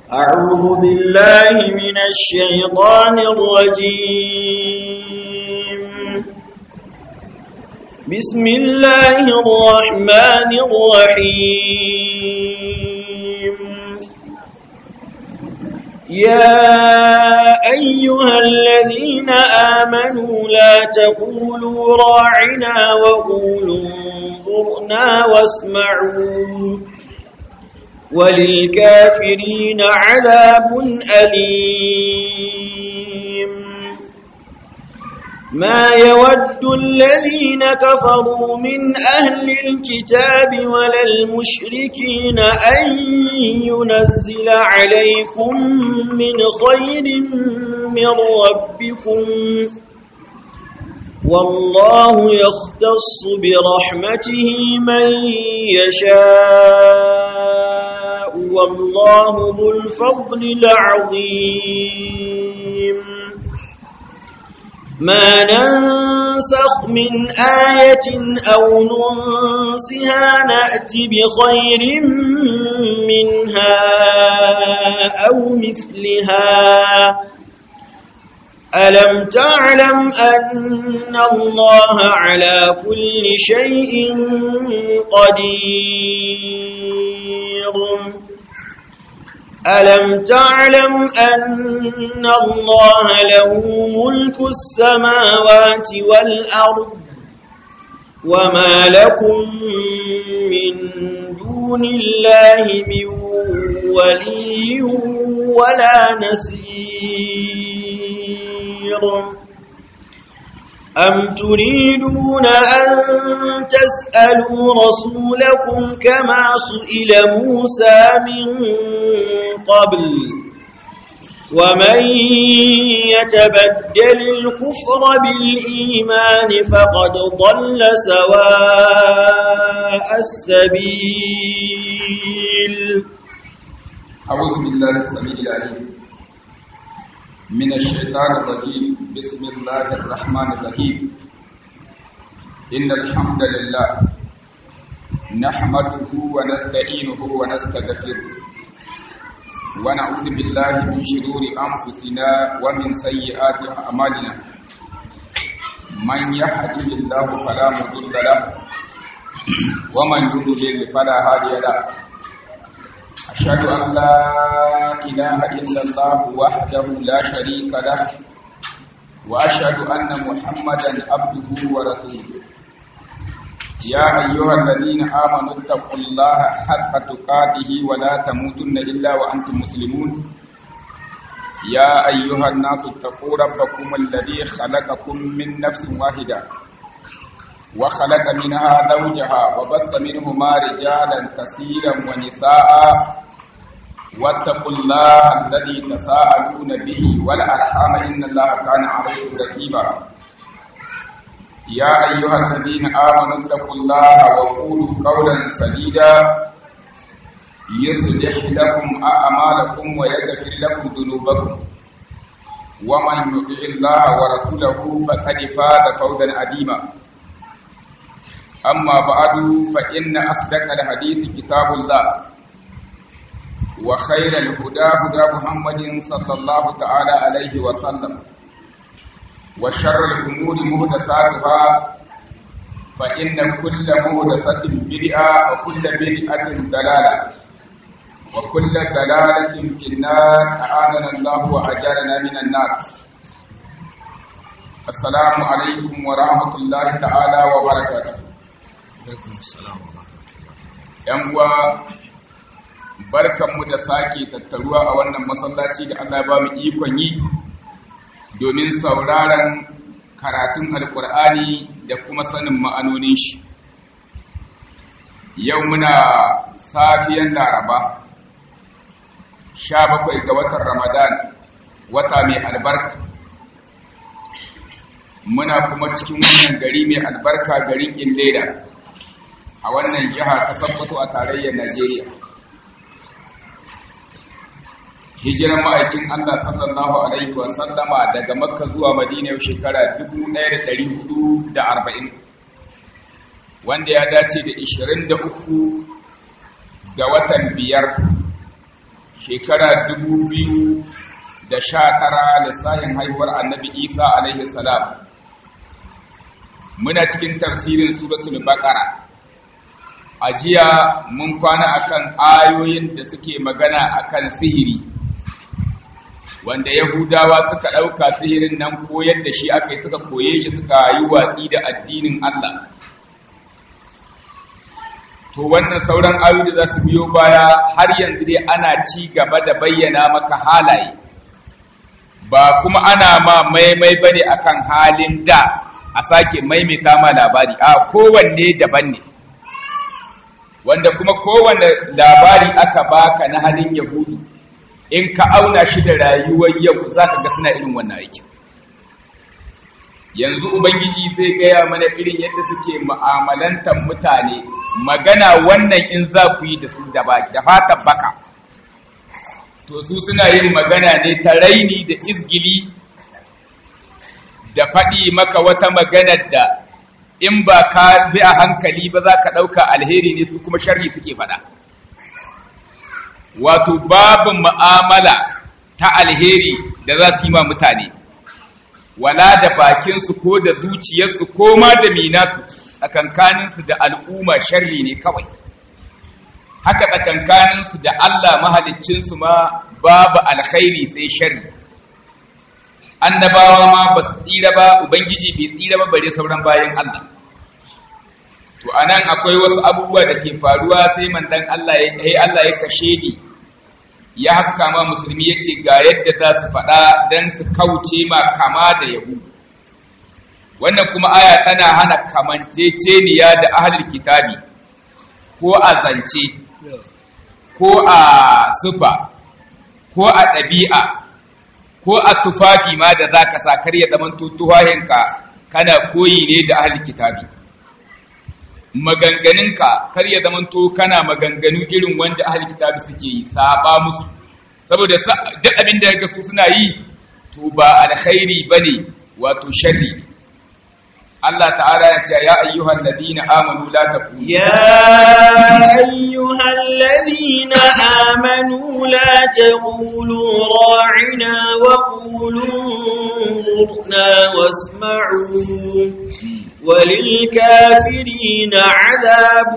أعوذ بالله من الشيطان الرجيم بسم الله الرحمن الرحيم يا أيها الذين آمنوا لا تقولوا راعنا وقولوا انظرنا واسمعوا وللكافرين عذاب أليم ما يود الذين كفروا من أهل الكتاب ولا المشركين أن ينزل عليكم من خير من ربكم والله يختص برحمته من يشاء والله ذو الفضل العظيم ما ننسخ من آية أو ننسها نأتي بخير منها أو مثلها ألم تعلم أن الله على كل شيء قدير ألم تعلم أن الله له ملك السماوات والأرض وما لكم من دون الله من ولي ولا نصير أم تريدون أن تسألوا رسولكم كما سئل موسى من قبل ومن يتبدل الكفر بالإيمان فقد ضل سواء السبيل أعوذ بالله السميع العليم من الشيطان الرجيم بسم الله الرحمن الرحيم إن الحمد لله نحمده ونستعينه ونستغفره ونعوذ بالله من شرور أنفسنا ومن سيئات أعمالنا من يهده الله فلا مضل له ومن يضلل فلا هادي له أشهد أن لا إله إلا الله وحده لا شريك له وأشهد أن محمدا عبده ورسوله يا أيها الذين آمنوا اتقوا الله حق تقاته ولا تموتن إلا وأنتم مسلمون يا أيها الناس اتقوا ربكم الذي خلقكم من نفس واحدة وخلق منها زوجها وبث منهما رجالا كثيرا ونساء واتقوا الله الذي تساءلون به والأرحام إن الله كان عليكم رقيبا يا أيها الذين آمنوا اتقوا الله وقولوا قولا سديدا يصلح لكم أعمالكم ويغفر لكم ذنوبكم ومن يطع الله ورسوله فقد فاز فوزا عظيما أما بعد فإن أصدق الحديث كتاب الله وخير الهدى هدى محمد صلى الله تعالى عليه وسلم وشر الأمور مهدساتها فإن كل مهدسة بدعة وكل بدعة دلالة وكل دلالة في النار أعاننا الله وأجارنا من النار السلام عليكم ورحمة الله تعالى وبركاته ‘Yan uwa barkanmu da sake tattaruwa a wannan masallaci da Allah ba mu ikon yi domin sauraron karatun alkur'ani da kuma sanin ma'anonin shi. Yau muna safiyan laraba, sha bakwai ga watan Ramadan, wata mai albarka. Muna kuma cikin wannan gari mai albarka garin Illeda. a wannan jiha ta sabbato a tarayyar Najeriya. Hijiran ma'aikin Allah sallallahu Alaihi wasallama daga Makka zuwa Madina yau shekara 1440 wanda ya dace da 23 ga watan biyar shekara dubu biyu da sha tara lissahin haihuwar annabi isa alaihi salam muna cikin tafsirin suratul baqara a jiya mun kwana akan ayoyin da suke magana akan sihiri wanda yahudawa suka ɗauka sihirin nan koyar da shi aka yi suka koye shi suka yi watsi da addinin allah to wannan sauran ayoyi da za su biyo baya har yanzu dai ana ci gaba da bayyana maka halaye ba kuma ana ma maimai bane akan halin da a sake maimaita ma labari a kowanne daban ne wanda kuma kowanne labari aka baka na halin yahudu in ka auna shi da rayuwar yau zaka ga suna irin wannan aiki yanzu ubangiji zai gaya mana irin yadda suke mu'amalantar mutane magana wannan in za ku yi da su da fatan baka to su suna yin magana ne ta raini da izgili da faɗi maka wata maganar da in ba ka bi a hankali ba za ka ɗauka alheri ne su kuma sharri suke faɗa wato babu mu'amala ta alheri da za su yi ma mutane wala da bakinsu ko da zuciyarsu ko ma da minasu tsakankaninsu da al'umma sharri ne kawai haka tsakankaninsu da Allah mahaliccinsu ma babu alkhairi sai sharri annabawa ma ba su tsira ba ubangiji bai tsira ba bare sauran bayan Allah to anan akwai wasu abubuwa da ke faruwa sai mandan Allah ya kai Allah ya kashe ni ya haska ma musulmi yace ga yadda za su faɗa dan su kauce ma kama da yahudu wannan kuma aya tana hana kamanceceniya da ahlul kitabi ko a zance ko a sufa ko a ɗabi'a ko a tufafi ma da za ka sa kar ya zama tutuwahinka kana koyi ne da ahlul kitabi maganganinka kar ya zama to kana maganganu irin wanda ahlul kitabi suke yi saba musu saboda duk abin da ga su suna yi to ba alkhairi bane wato sharri Allah ta'ala ya ce ya ayyuhal ladina amanu la taqulu ya ayyuhal ladina amanu la taqulu ra'ina wa qulu zurna wasma'u وللكافرين عذاب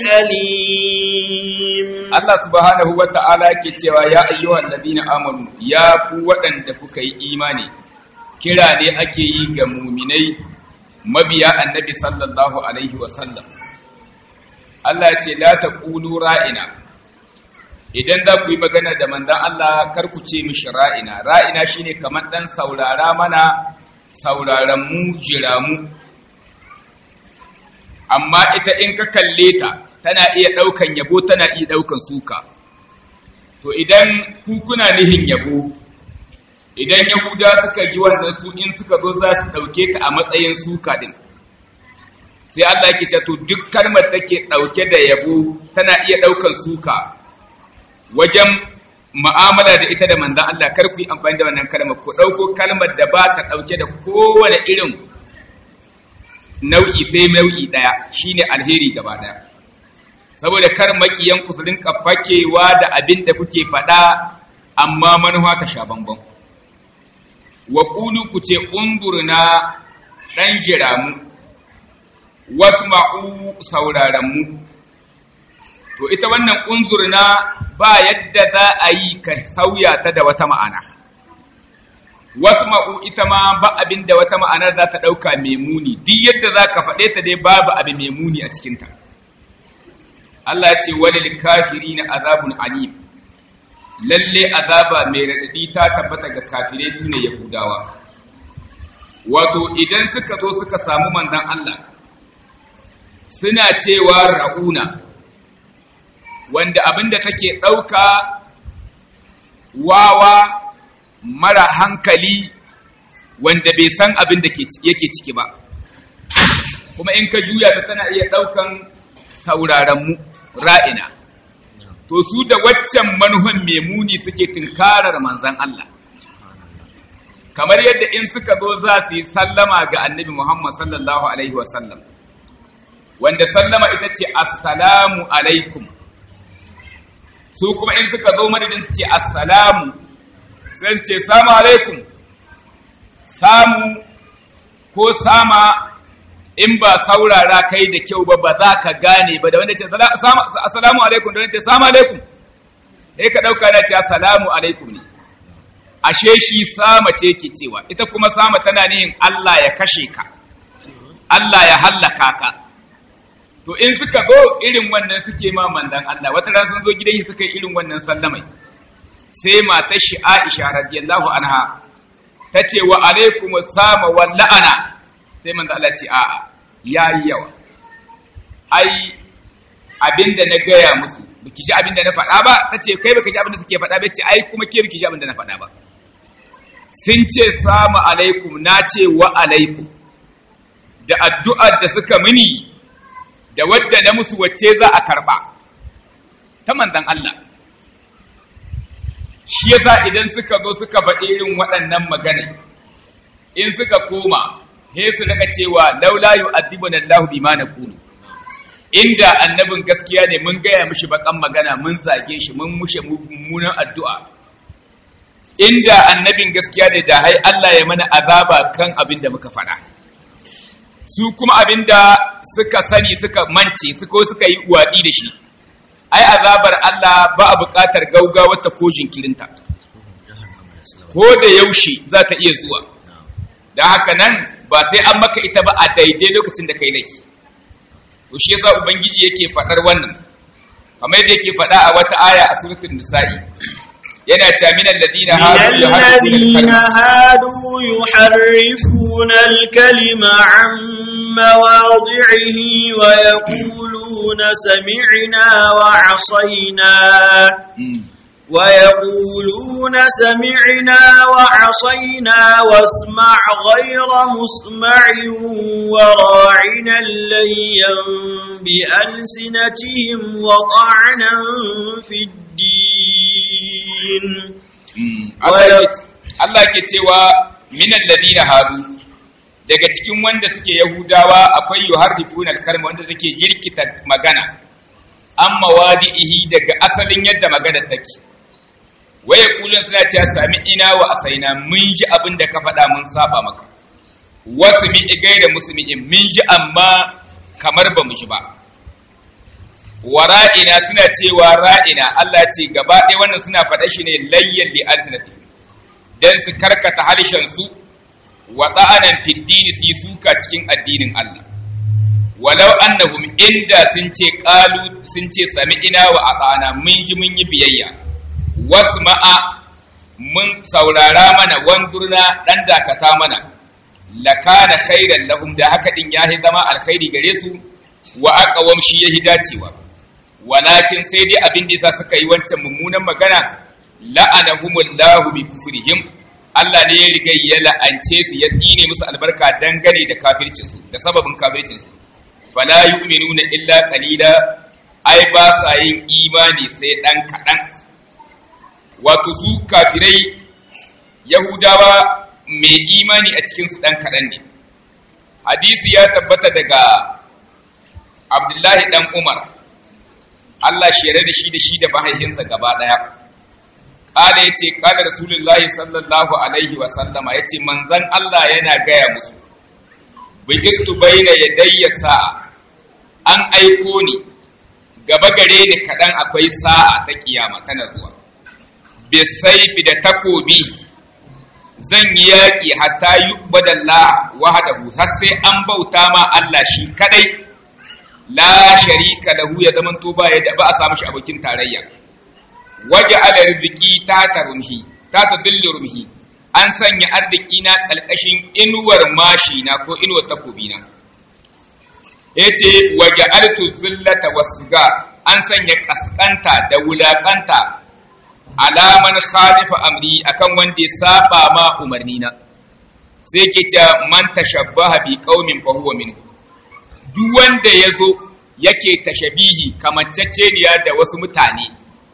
أليم Allah subhanahu wa ta'ala ke cewa ya ayyuhan ladina amanu ya ku waɗanda kuka yi imani kira ne ake yi ga muminai mabiya annabi sallallahu alaihi wasallam Allah ya ce la taqulu ra'ina idan za ku yi magana da manzon Allah kar ku ce mishi ra'ina ra'ina shine kamar dan saurara mana sauraron mu jira mu amma ita in ka kalle ta tana iya ɗaukan yabo tana iya ɗaukan suka to idan ku kuna nihin yabo idan yahuda suka ji wannan su in suka zo za su ɗauke ta a matsayin suka ɗin sai Allah yake ce to duk kalmar da ke ɗauke da yabo tana iya ɗaukan suka wajen mu'amala da ita da manzon Allah kar ku yi amfani da wannan kalmar ku ɗauko kalmar da ba ta ɗauke da kowane irin nau'i sai nau'i ɗaya shine alheri gaba ɗaya saboda kar makiyan ku su rinka fakewa da abin da kuke faɗa amma manufa ta sha bambam wa qulu ku ce undurna dan jiramu wasma'u sauraron mu to ita wannan unzurna ba yadda za a yi ka sauya ta da wata ma'ana wasu ma'u ita ma ba abin da wata ma'ana za ta ɗauka mai muni duk yadda za ka faɗe ta dai babu abin mai muni a cikinta Allah ce walil kafiri na azabun alim lalle azaba mai raɗaɗi ta tabbata ga kafirai su ne yahudawa wato idan suka zo suka samu manzon Allah suna cewa ra'una wanda abinda take ɗauka wawa mara hankali wanda bai san abin da yake ciki ba kuma in ka juya ta tana iya ɗaukan sauraronmu ra'ina to su da waccan manuhan memuni suke tunkarar manzan Allah kamar yadda in suka zo za su yi sallama ga annabi Muhammad sallallahu Alaihi wasallam wanda sallama ita ce assalamu alaikum su kuma in suka zo madadin su ce assalamu sai su ce salamu alaikum samu ko sama in ba saurara kai da kyau ba ba za ka gane ba da wanda ce assalamu alaikum da wanda ce salamu alaikum sai ka ɗauka da ce assalamu alaikum ne ashe shi sama ce ke cewa ita kuma sama tana nihin Allah ya kashe ka Allah ya hallaka ka to in suka zo irin wannan suke ma mandan Allah wata ran sun zo gidan shi suka yi irin wannan sallamai sai matar shi Aisha radiyallahu anha ta ce wa alaikum sama wal la'ana sai manzo Allah ce a'a yayi yawa ai abinda na gaya musu biki ji abinda na faɗa ba tace kai baka ji abinda suke faɗa ba ce ai kuma ke biki ji abinda na faɗa ba sun ce salamu alaikum na ce wa alaikum da addu'ar da suka mini da wadda na musu wacce za a karɓa ta manzon Allah shi yasa idan suka zo suka faɗi irin waɗannan magana in suka koma he su daga cewa laula yu'adhibuna Allahu bima naqulu inda annabin gaskiya ne mun gaya mishi bakan magana mun zage shi mun mushe mummunan addu'a inda annabin gaskiya ne da hai Allah ya mana azaba kan abin da muka faɗa su kuma abin da suka sani suka mance su ko suka yi waɗi da shi ai azabar Allah ba a buƙatar gaugawa ta ko jinkirinta ko da yaushe za ta iya zuwa da haka nan ba sai an maka ita ba a daidai lokacin da kai laifi to shi yasa ubangiji yake faɗar wannan kamar yadda yake faɗa a wata aya a suratul nisa'i yana cewa minal ladina hadu yuharrifuna al-kalima an mawadhihi wa yaquluna sami'na wa 'asayna ويقولون سمعنا وعصينا واسمع غير مسمع وراعنا ليا بألسنتهم وطعنا في الدين Allah ke cewa minan ladina hadu daga cikin wanda suke Yahudawa akwai yuharrifuna al-kalma wanda suke jirkita magana amma wadi'ihi daga asalin yadda magana take waye kulun suna cewa sami ina wa asaina mun ji abin da ka faɗa mun saba maka wasu mi igai da musulmi mun ji amma kamar ba mu ji ba wa ra'ina suna cewa ra'ina Allah ce gaba ɗaya wannan suna faɗa shi ne layyan li alternative dan su karkata harshen su wa ta'anan fi dini su suka cikin addinin Allah walau annahum inda sun ce qalu sun ce sami ina wa atana mun ji mun yi biyayya wasma'a mun saurara mana wandurna dan dakata mana lakana khairan lahum da haka din yahi zama alkhairi gare su wa aqawam shi yahi dacewa walakin sai dai abin da yasa suka yi wancan mummunan magana la'anahumullahu bi kufrihim Allah ne ya riga ya la'ance su ya tsine musu albarka dangane da kafircin su da sababin kafircin su fala yu'minuna illa qalila ai ba sa yin imani sai dan kadan wato su kafirai yahudawa mai imani a cikinsu ɗan kaɗan ne hadisi ya tabbata daga abdullahi ɗan umar allah shere da shi da shi da mahaifinsa gaba ɗaya ƙada ya ce ƙada rasulullahi sallallahu alaihi wasallama ya ce manzan allah yana gaya musu bigistu baina yadayya sa'a an aiko ni gaba gare ni kaɗan akwai sa'a ta kiyama tana zuwa bisaifi da takobi zan yi yaƙi hatta yi badalla wahadahu har sai an bauta ma Allah shi kadai la sharika lahu ya zaman to ba yadda ba a samu shi abokin tarayya waje ala rizqi ta tarumhi ta tadillu rumhi an sanya arziki na kalkashin inuwar mashi na ko inuwar takobi na yace waje altu zillata wasuga an sanya kaskanta da wulakanta alaman khalifa amri akan wanda ya saba ma umarni na sai ke cewa man tashabbaha bi qaumin fa huwa min duk wanda yazo yake tashabihi kamanceceniya da wasu mutane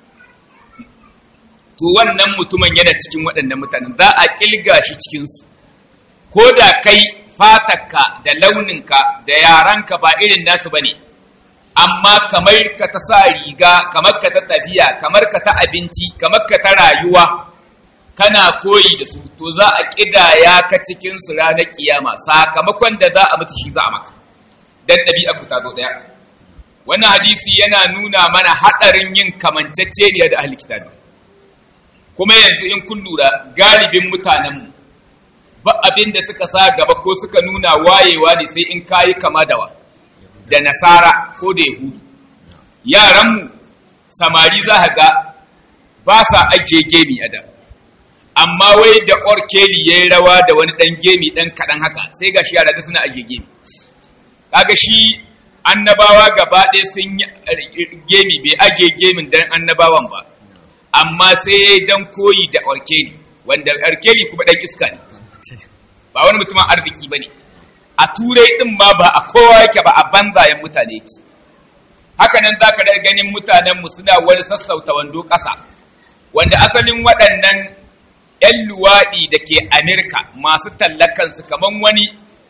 to wannan mutumin yana cikin waɗannan mutanen za a kilga shi cikin su ko da kai fatarka da launinka da yaranka ba irin nasu bane amma kamar ka ta sa riga kamar ka ta tafiya kamar ka ta abinci kamar ka ta rayuwa kana koyi da su to za a kidaya ka cikin su ranar kiyama sakamakon da za a mutu shi za a maka dan ɗabi'a ku ta zo ɗaya wannan hadisi yana nuna mana haɗarin yin kamanceceniya da ahli kitabi kuma yanzu in kun lura galibin mutanenmu ba abin da suka sa gaba ko suka nuna wayewa ne sai in kayi kama da wa da nasara ko da yahudu yaranmu samari za ga ba sa ajiye gemi a da amma wai da orkeli ya yi rawa da wani ɗan gemi ɗan kaɗan haka sai ga shi yara da suna ajiye gemi kaga shi annabawa gaba ɗaya sun yi gemi bai ajiye gemin dan annabawan ba amma sai dan koyi da orkeli wanda orkeli kuma ɗan iska ne ba wani mutumin arziki ba ne a turai ɗin ma ba a kowa yake ba a banzayen mutane yake haka nan za ka da ganin mutanenmu suna wani sassauta wando ƙasa wanda asalin waɗannan 'yan luwaɗi da ke Amerika masu tallakansu kamar wani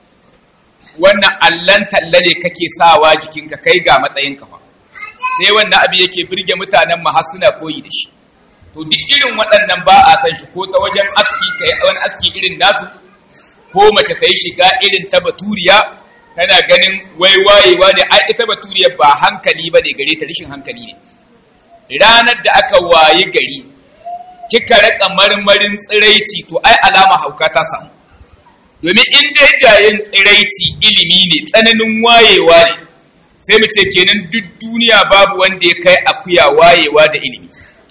wannan allon talla ne kake sawa jikinka kai ga matsayin kafa sai wannan abu yake birge mutanen mu har suna koyi da shi to duk irin waɗannan ba a san shi ko ta wajen aski kai wani aski irin nasu ko mace ta yi shiga irin ta baturiya tana ganin wai wayewa ne ai ita baturiya ba hankali ba ne gare ta rashin hankali ne ranar da aka wayi gari kika raka marmarin tsiraici to ai alama hauka ta samu domin in dai jayen tsiraici ilimi ne tsananin wayewa ne sai mu ce kenan duk duniya babu wanda ya kai akuya wayewa da ilimi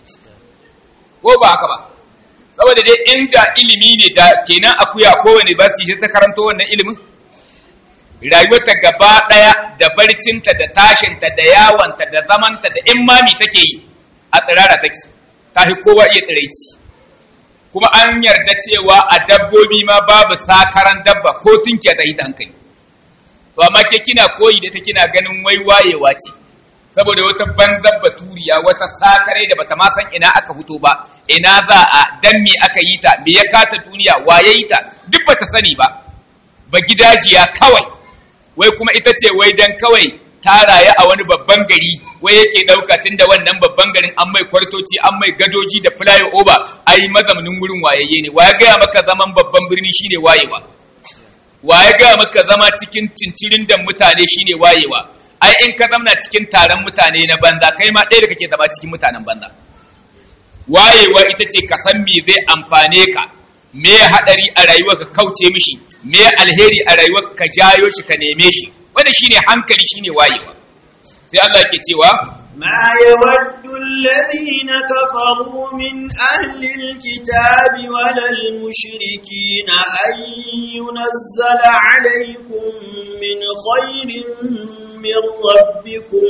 ko ba haka ba saboda dai inda ilimi ne da kenan akuya kowane ba su ta karanto wannan ilimin rayuwarta gaba ɗaya da barcinta da tashinta da yawanta da zamanta da in mami take yi a tsirara take ta fi kowa iya tsiraici kuma an yarda cewa a dabbobi ma babu sakaran dabba ko tunkiya ta yi ta hankali to amma ke kina koyi da ta kina ganin wai wayewa ce saboda wata banzan baturiya wata sakare da bata ma san ina aka fito ba ina za a dan me aka yi ta me ya kata duniya waye yi ta duk bata sani ba ba gidajiya kawai wai kuma ita ce wai dan kawai ta rayu a wani babban gari wai yake ɗauka tun da wannan babban garin an mai kwartoci an mai gadoji da fly over ai mazaunin wurin wayayye ne waya gaya maka zaman babban birni shine wayewa waya gaya maka zama cikin cincirin da mutane shine wayewa ai in ka zamna cikin taron mutane na banza kai ma ɗaya da kake zama cikin mutanen banza wayewa ita ce ka san me zai amfane ka me haɗari a rayuwa ka kauce mishi me alheri a rayuwa ka jayo shi ka neme shi wanda shine hankali shine wayewa sai Allah ke cewa ما يود الذين كفروا من أهل الكتاب ولا المشركين أن ينزل عليكم من خير من ربكم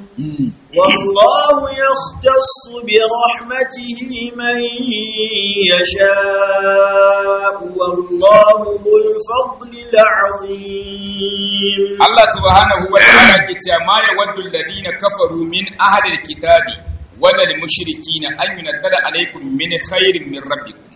والله يختص برحمته من يشاء والله ذو الفضل العظيم Allah subhanahu wa ta'ala ke cewa ma yawaddu alladhina kafaru min ahli alkitabi wala almushrikina an yunazzala alaykum min khairin min rabbikum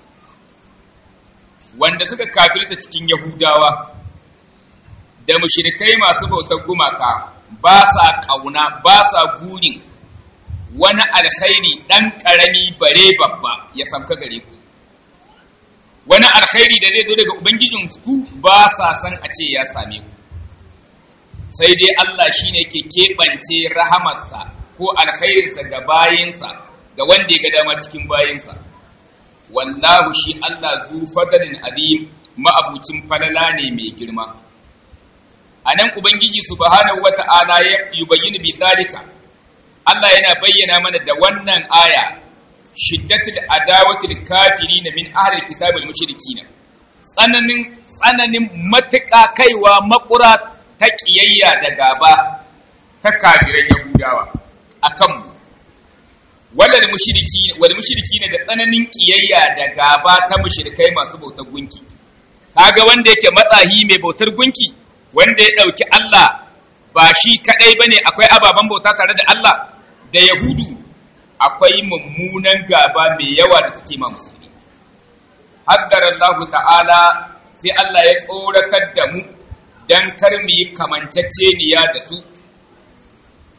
wanda suka kafirta cikin yahudawa da mushrikai masu bautar gumaka ba sa kauna ba sa gurin wani alkhairi dan karami bare babba ya samka gare ku wani alkhairi da zai zo daga ubangijin ku ba sa san a ce ya same ku sai dai Allah shi ne ke keɓance rahamarsa ko alkhairinsa ga bayinsa ga wanda ya ga dama cikin bayinsa wallahu shi Allah zu fadalin alim ma'abucin falala ne mai girma a nan ubangiji subhanahu wata'ala ya yubayyin bi zalika Allah yana bayyana mana da wannan aya shiddatul adawatil kafirin min ahlil kitabil mushrikin tsananin tsananin matuƙa kaiwa makura ta ƙiyayya da gaba ta kafiran Yahudawa a kanmu. Wadda mushiriki ne da tsananin ƙiyayya da gaba ta mushirikai masu bautar gunki. Kaga wanda yake matsahi mai bautar gunki, wanda ya ɗauki Allah ba shi kaɗai ba ne akwai ababen bauta tare da Allah da Yahudu akwai mummunan gaba mai yawa da suke ma musulmi. Haddar Allah ta'ala sai Allah ya tsoratar da mu don kar mu yi kamanceceniya da su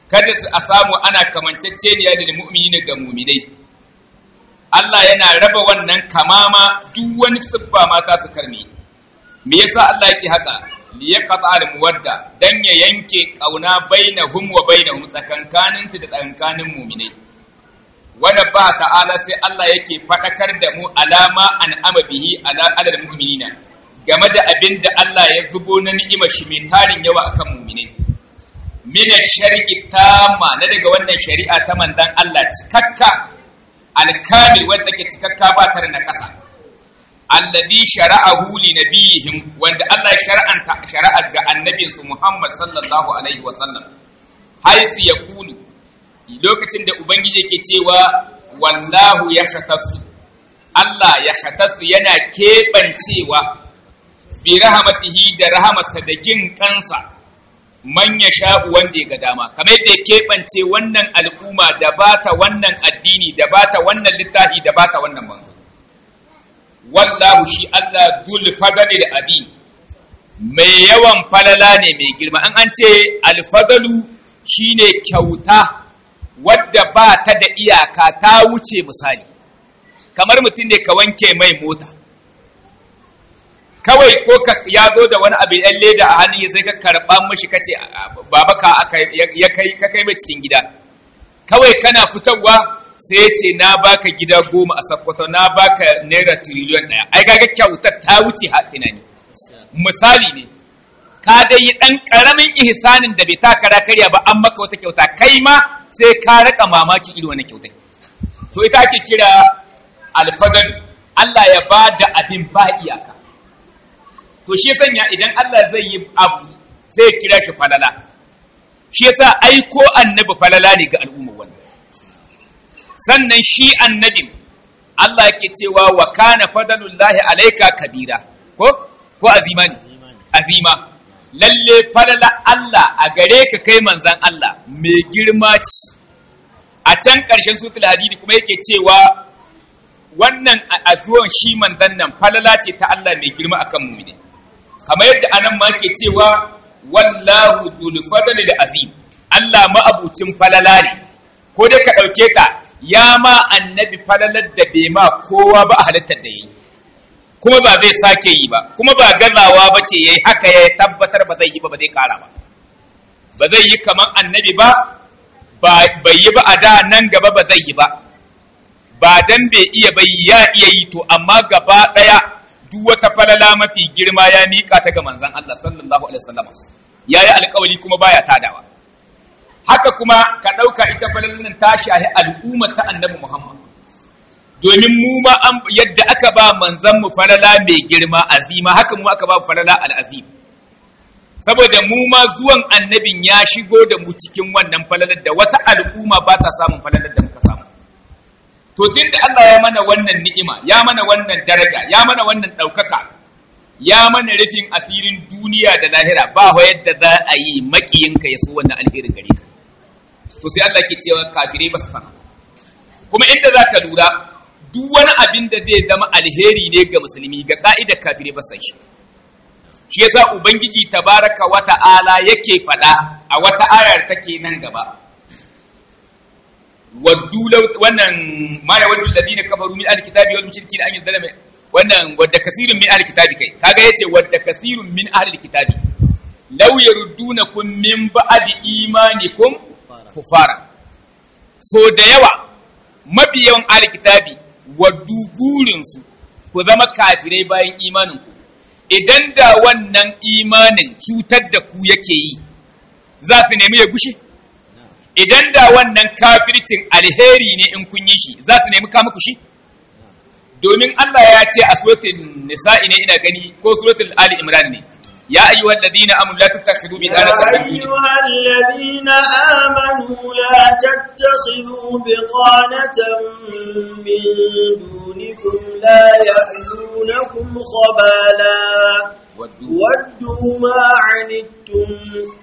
kada su a samu ana kamanceceniya da mu'minina ga mu'minai Allah yana raba wannan kamama duk wani siffa mata su karni me yasa Allah yake haka li yaqta al muwadda dan ya yanke kauna bainahum wa bainahum tsakankanin su da tsakankanin mu'minai wanda ba ta'ala sai Allah yake fadakar da mu alama an ama bihi ala alal mu'minina game da abin da Allah ya zubo na ni'imar shi mai tarin yawa akan mu'minai mina shari'i tamma na daga wannan shari'a ta manzon Allah cikakka alkamil wanda ke cikakka ba tare na kasa alladhi shara'ahu li nabiyihim wanda Allah shar'anta shari'ar ga annabinsu Muhammad sallallahu alaihi wa sallam haisu yaqulu lokacin da ubangiji yake cewa wallahu yashatasu Allah ya shatasu yana keɓancewa bi rahamatihi da rahamarsa da jin kansa man ya sha'u wanda ya ga dama kamar yadda ya keɓance wannan al'umma da bata wannan addini da bata wannan littafi da bata wannan manzo wallahu shi Allah dul fadali da abi mai yawan falala ne mai girma an an ce alfadalu shine kyauta wadda ba ta da iyaka ta wuce misali kamar mutum ne ka wanke mai mota kawai ko ka ya zo da wani abu yan leda a hannun sai ka karɓa mashi ka ce baba ka aka ya kai ka kai mai cikin gida kawai kana fitarwa sai ce na baka gida goma a sakkwato na baka naira tiriliyon ɗaya ai kaga kyautar ta wuce ha tunani misali ne ka dai yi ɗan ƙaramin ihsanin da bai ta kara karya ba an maka wata kyauta kai ma sai ka raka mamakin irin wannan kyautai to ita ake kira alfagal Allah ya ba da abin ba iyaka to shi sanya idan Allah zai yi abu sai ya kira shi falala shi yasa aiko annabi falala ne ga al'umma wannan sannan shi annabin Allah yake cewa wa kana fadalullahi alayka kabira ko ko azima ne azima lalle falala Allah a gare ka kai manzan Allah mai girma ce a can ƙarshen sutul hadidi kuma yake cewa wannan a zuwan shi manzan nan falala ce ta Allah mai girma akan mu'mini kamar yadda anan ma ke cewa wallahu dhul fadli da azim Allah ma'abucin falala ne ko dai ka ɗauke ta ya ma annabi falalar da bai ma kowa ba a halittar da yayi kuma ba zai sake yi ba kuma ba gazawa ba ce yayi haka ya tabbatar ba zai yi ba ba zai kara ba ba zai yi kamar annabi ba bai yi ba a da nan gaba ba zai yi ba ba dan bai iya bai ya iya yi to amma gaba daya duk wata falala mafi girma ya mika ta ga manzon Allah sallallahu alaihi wasallam yayi alƙawari kuma baya tadawa haka kuma ka dauka ita falalan ta shahi al'umma ta annabi Muhammad domin mu ma yadda aka ba manzon mu falala mai girma azima haka mu aka ba falala al'azim saboda mu ma zuwan annabin ya shigo da mu cikin wannan falalar da wata al'umma ba ta samun falalar da muka samu to tunda Allah ya mana wannan ni'ima ya mana wannan daraja ya mana wannan ɗaukaka ya mana rufin asirin duniya da lahira ba wa yadda za a yi makiyinka ya so wannan alherin gare ka to sai Allah ke cewa kafirai ba su san kuma inda za ka lura duk wani abin da zai zama alheri ne ga musulmi ga ka'idar kafirai ba san shi shi yasa ubangiji tabaraka wa ta'ala yake faɗa a wata ayar take nan gaba waddu wannan ma ya waddu alladhina kafaru min alkitabi wal mushrikina an yuzlama wannan wadda kasirun min alkitabi kai kaga yace wadda kasirun min alkitabi law yaruddunakum min ba'di imanikum kufara so da yawa mabiyan alkitabi waddu burinsu ku zama kafirai bayan imaninku idan da wannan imanin cutar da ku yake yi za su nemi ya gushe idan da wannan kafircin alheri ne in kun yi shi za su nemi kama ku shi domin Allah ya ce a suratul nisa'i ne ina gani ko suratul ali imran ne يا أيها الذين آمنوا لا تتخذوا بطانة يا أيها الذين آمنوا لا تتخذوا بطانة من دونكم لا يألونكم خبالا ودوا ما عنتم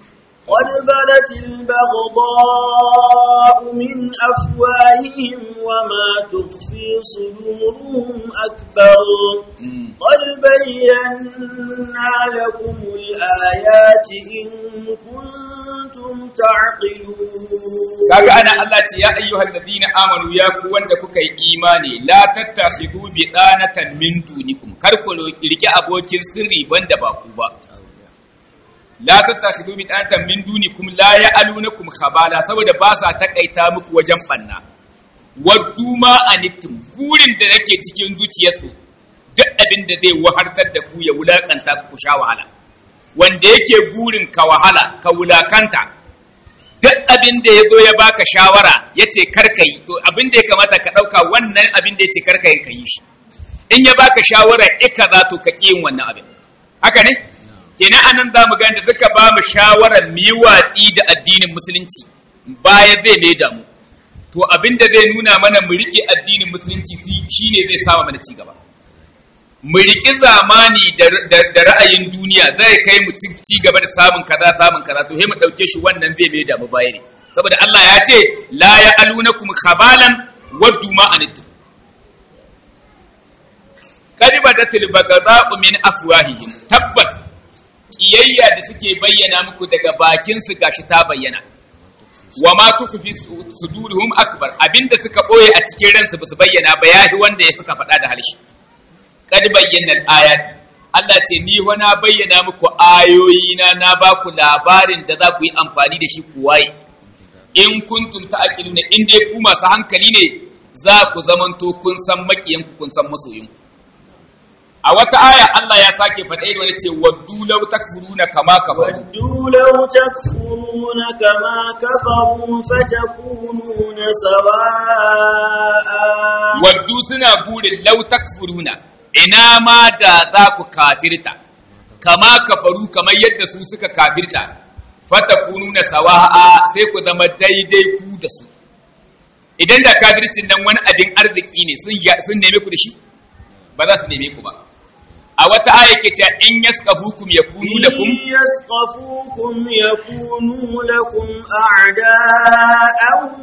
قد بدت البغضاء من أفواههم وما تخفي صدورهم أكبر قد بينا لكم الآيات إن كنتم تعقلون kaga ana Allah ce ya ayyuhal ladina amanu ya ku wanda kuka yi imani la tattakhidu bi danatan min dunikum kar ku rike abokin sirri banda ba ku ba la tattakhidu bi danatan min dunikum la ya'alunakum khabala saboda ba sa takaita muku wajen banna waddu ma anittum gurin da nake cikin zuciyarsu duk abin da zai wahartar da ku ya wulakanta ku sha wahala wanda yake gurin ka wahala ka wulakanta duk abin da ya zo ya baka shawara ya ce karka yi to abin da ya kamata ka ɗauka wannan abin da ya ce karka yin ka yi shi in ya baka shawara ika za to ka ƙi yin wannan abin haka ne kenan anan za mu gani da suka ba mu shawarar mu yi watsi da addinin musulunci baya zai mai damu to abin da zai nuna mana mu riƙe addinin musulunci shine zai sama mana ci gaba mu riƙi zamani da ra'ayin duniya zai kai mu ci gaba da samun kaza samun kaza to sai mu ɗauke shi wannan zai mai damu baya ne saboda Allah ya ce la ya alunakum khabalan waddu ma anittum qad badatil baghdha'u min afwahihim tabbas kiyayya da suke bayyana muku daga bakin su gashi ta bayyana wa ma tukhfi suduruhum akbar abinda suka boye a cikin ransu basu bayyana ba yahi wanda ya suka faɗa da halshi kad bayyana ayati Allah ce ni wa na bayyana muku ayoyi na na ba ku labarin da za ku yi amfani da shi ku waye in kuntum ta'qiluna in dai ku masu hankali ne za ku zamanto kun san makiyan ku kun san masoyin ku a wata aya Allah ya sake faɗa irin wani ce waddu law takfuruna kama kafaru ودوا لو تكفرون كما كفروا فتكونون سواء waddu suna burin law takfuruna ina ma da za ku kafirta kama kafaru kamar yadda su suka kafirta fatakununa sawa'a sai ku zama daidai ku da su idan da kafircin nan wani abin arziki ne sun sun neme ku da shi ba za su neme ku ba a wata aya ke cewa in yaskafukum yakunu lakum إن يثقفوكم يكونوا لكم أعداء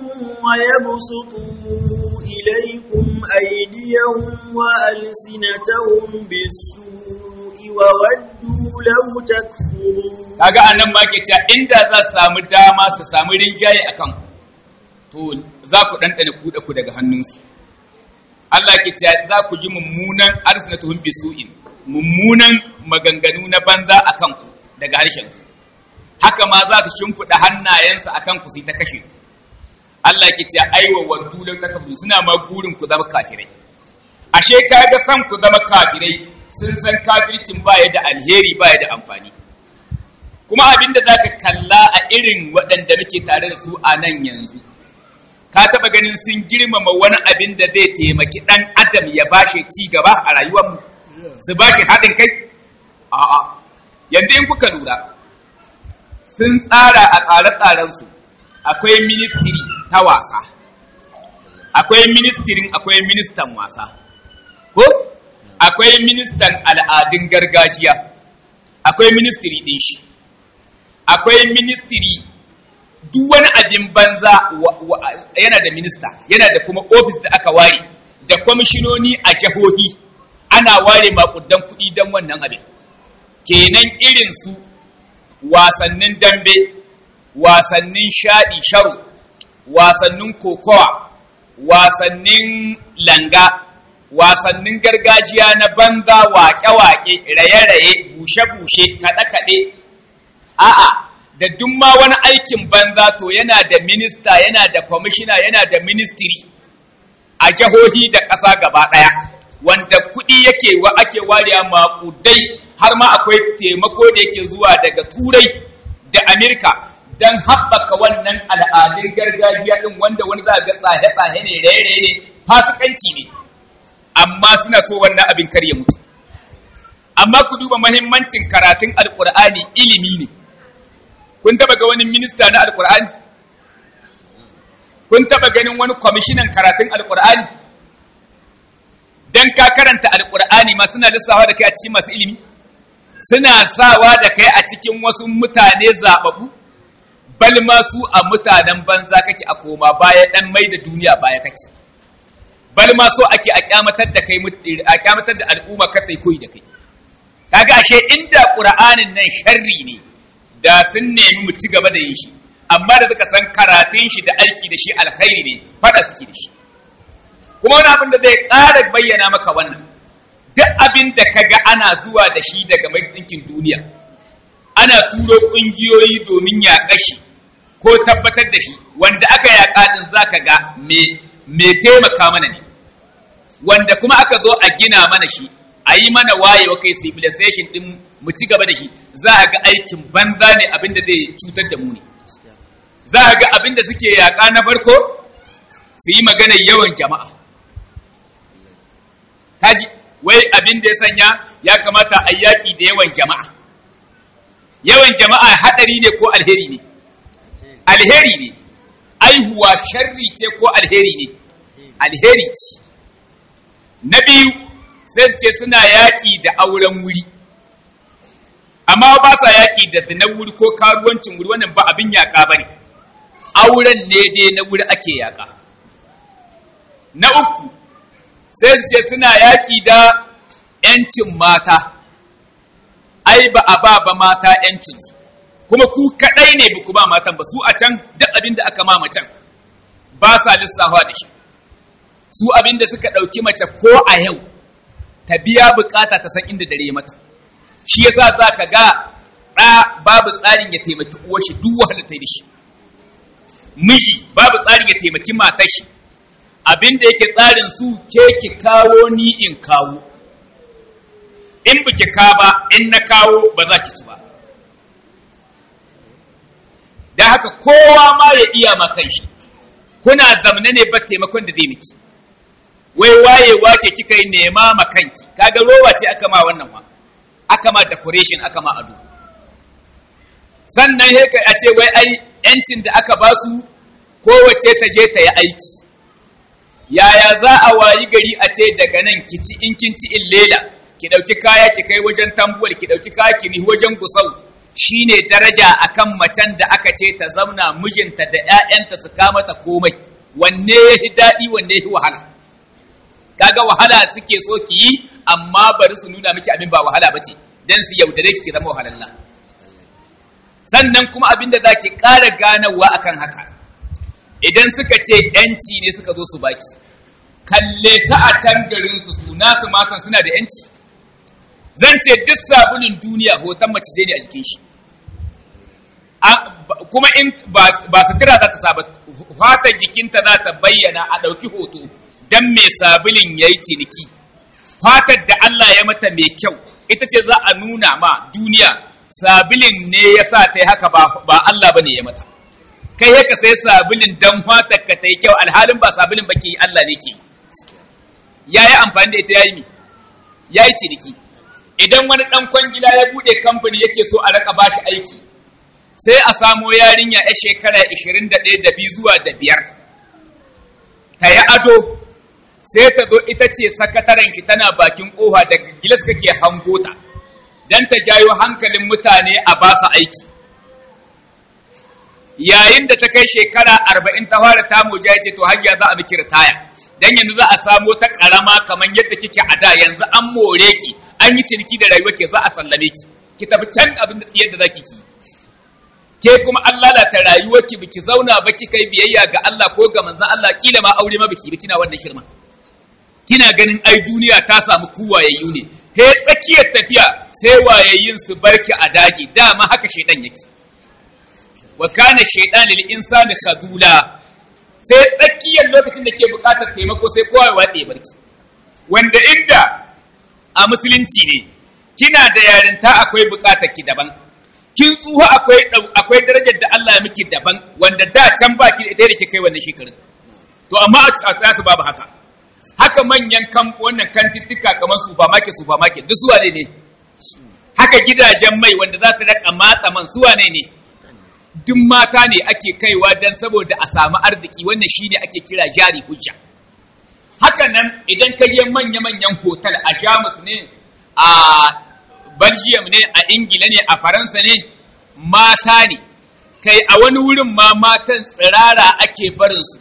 ويبسطوا إليكم أيديهم وألسنتهم بالسوء وودوا لو تكفرون kaga annan ma ke cewa inda za su samu dama su samu rinjaye akan ku to za ku ɗanɗana kuɗa ku daga hannunsu Allah ke cewa za ku ji mummunan arsinatuhum bisu'in mummunan maganganu na banza akan ku daga harshen su haka ma za su shimfiɗa hannayensu akan ku su ta kashe ku Allah ke cewa aiwa waddu law takfuru suna ma burin ku zama kafirai ashe kaga san ku zama kafirai sun san kafircin baya da alheri baya da amfani kuma abinda zaka kalla a irin waɗanda muke tare da su a nan yanzu ka taɓa ganin sun girmama wani abin da zai taimaki ɗan adam ya bashi ci gaba a rayuwarmu su bashi haɗin kai a'a yanzu in kuka lura sun tsara a tsare-tsarensu akwai ministiri ta wasa akwai ministirin akwai ministan wasa ko akwai ministan al'adun gargajiya akwai ministiri ɗin shi akwai ministiri duk wani abin banza yana da minista yana da kuma ofis da aka ware da kwamishinoni a jihohi ana ware makudan kuɗi don wannan abin kenan irin su wasannin dambe wasannin shaɗi sharo wasannin kokowa wasannin langa wasannin gargajiya na banza waƙe-waƙe raye-raye bushe-bushe kaɗe-kaɗe a'a da duk ma wani aikin banza to yana da minista yana da kwamishina yana da ministiri a jihohi da ƙasa gaba ɗaya wanda kuɗi yake wa ake wariya maƙudai har ma akwai taimako da yake zuwa daga turai da amerika don haɓaka wannan al'adun gargajiya ɗin wanda wani za ga tsahe-tsahe ne raye-raye ne fasikanci ne amma suna so wannan abin kar ya mutu amma ku duba mahimmancin karatun alƙur'ani ilimi ne kun taba ga wani minista na alkur'ani kun taba ganin wani kwamishinan karatun alkur'ani dan ka karanta alkur'ani ma suna lissawa da kai a cikin masu ilimi suna sawa da kai a cikin wasu mutane zababu bal ma su a mutanen banza kake a koma baya dan mai da duniya baya kake bal ma so ake a kyamatar da kai a kyamatar da al'umma ka tai koyi da kai kaga ashe inda qur'anin nan sharri ne da sun nemi mu ci gaba da yin shi amma da suka san karatun shi da aiki da shi alkhairi ne fada suke da shi kuma wani abin da zai ƙara bayyana maka wannan duk abin da kaga ana zuwa da shi daga mai ɗinkin duniya ana turo ƙungiyoyi domin yaƙa shi ko tabbatar da shi wanda aka yaƙa ɗin za ka ga me taimaka mana ne wanda kuma aka zo a gina mana shi a yi mana wayewa kai civilization ɗin mu ci gaba da shi za a ga aikin banza ne abin da zai cutar da mu ne za a ga abin da suke yaƙa na farko su yi maganar yawan jama'a kaji wai abin da ya sanya ya kamata a yaƙi da yawan jama'a yawan jama'a haɗari ne ko alheri ne alheri ne aihuwa sharri ce ko alheri ne alheri ce na biyu sai su ce suna yaƙi da auren wuri amma ba sa yaƙi da zinar wuri ko karuwancin wuri wannan ba abin yaƙa ba ne auren ne dai na wuri ake yaƙa na uku sai su ce suna yaƙi da ‘yancin mata ai ba a ba ba mata ‘yancinsu kuma ku kaɗai ne ba ku ba matan ba su a can duk abin da aka ma macen ba sa lissafa da shi su abin da suka ɗauki mace ko a yau ta biya bukata ta san inda dare mata shi yasa za ka ga ɗa babu tsarin ya taimaki uwar shi duk wahala ta da shi miji babu tsarin ya taimaki matar shi abin da yake tsarin su ke ki kawo ni in kawo in biki ka ba in na kawo ba za ki ci ba da haka kowa ma ya iya ma shi kuna zamne ne ba taimakon da zai miki wai wayewa ce kika yi nema ma kanki kaga rowa ce aka ma wannan wa aka ma decoration aka ma ado sannan he a ce wai ai yancin da aka ba su kowace ta je ta yi aiki yaya za a wayi gari a ce daga nan ki ci in kin ci in lela ki ɗauki kaya ki kai wajen tambuwal ki ɗauki kaya ki nihi wajen gusau shine daraja akan macen da aka ce ta zauna mijinta da ƴaƴanta su kama ta komai wanne ya fi daɗi wanne ya fi wahala kaga wahala suke so ki yi amma bari su nuna miki abin ba wahala ba ce don su yaudare ki ki zama wahalalla sannan kuma abin da za ki ƙara ganawa akan haka idan suka ce ‘yanci ne suka zo su baki kalle sa a can garinsu su nasu matan suna da ‘yanci zan ce duk sabulin duniya hoton mace ce ne a jikin shi kuma in ba sutura za ta saba fata jikinta za ta bayyana a ɗauki hoto don mai sabulin ya yi ciniki fatar da Allah ya mata mai kyau ita ce za a nuna ma duniya sabulin ne ya sa ta yi haka ba Allah ba ne ya mata kai haka sai sabulin don fatar ka ta yi kyau alhalin ba sabulin ba ke yi Allah ne ke ya yi amfani da ita ya yi mi ya yi ciniki idan wani ɗan kwangila ya buɗe kamfani yake so a raka bashi aiki sai a samo yarinya ya shekara 21 da biyu zuwa da biyar ta yi ado sai ta zo ita ce sakataren ki tana bakin ƙofa da gilas kake hango ta don ta jayo hankalin mutane a ba su aiki yayin da ta kai shekara arba'in ta fara tamu ya ce to hajiya za a miki ritaya dan yanzu za a samo ta karama kamar yadda kike a da yanzu an more ki an yi ciniki da rayuwa ke za a sallame ki ki tafi can abin da tsiyar da zaki ki ke kuma an lalata rayuwarki biki zauna ba kika yi biyayya ga Allah ko ga manzon Allah kila ma aure ma biki kina wannan shirma kina ganin ai duniya ta samu kuwayayyu ne he tsakiyar tafiya sai wayayyin su barki a daji dama haka shedan yake wa kana shaytan lil insani khadula sai tsakiyar lokacin da ke bukatar taimako sai kowa ya watse barki wanda inda a musulunci ne kina da yarinta akwai bukatar ki daban kin tsuha akwai akwai darajar da Allah ya miki daban wanda da can baki da da ke kai wannan shekarun to amma a tsasu babu haka haka manyan kan wannan kantittika kamar supermarket supermarket duk suwa ne ne haka gidajen mai wanda za su raka matsa man suwa ne ne duk mata ne ake kaiwa don saboda a samu arziki wannan shine ake kira jari hujja haka nan idan ka je manya-manyan hotel a jamus ne a belgium ne a ingila ne a faransa ne mata ne kai a wani wurin ma matan tsirara ake barinsu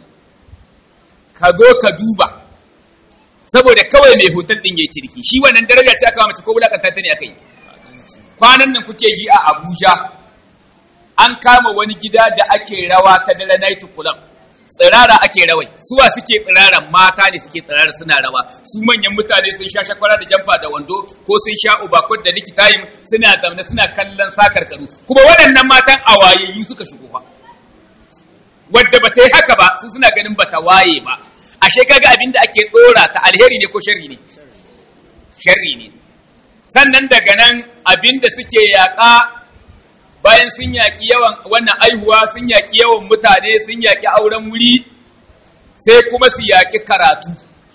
ka zo ka duba saboda kawai mai hotel ɗin ya ciriki shi wannan daraja ce aka mace ko wulakanta ta ne aka yi kwanan nan kuke yi a abuja an kama wani gida da ake rawa ta dare night club tsirara ake rawai suwa suke tsirara mata ne suke tsirara suna rawa su manyan mutane sun sha shakwara da jamfa da wando ko sun sha ubakot da likitayin suna zamne suna kallon sakarkaru kuma waɗannan matan a wayayyu suka shigo fa wadda ba ta yi haka ba su suna ganin ba ta waye ba ashe kaga abin da ake ɗora ta alheri ne ko sharri ne sharri ne sannan daga nan abin da suke yaƙa bayan sun yaƙi yawan wannan aihuwa sun yaƙi yawan mutane sun yaƙi auren wuri sai kuma su yaƙi karatu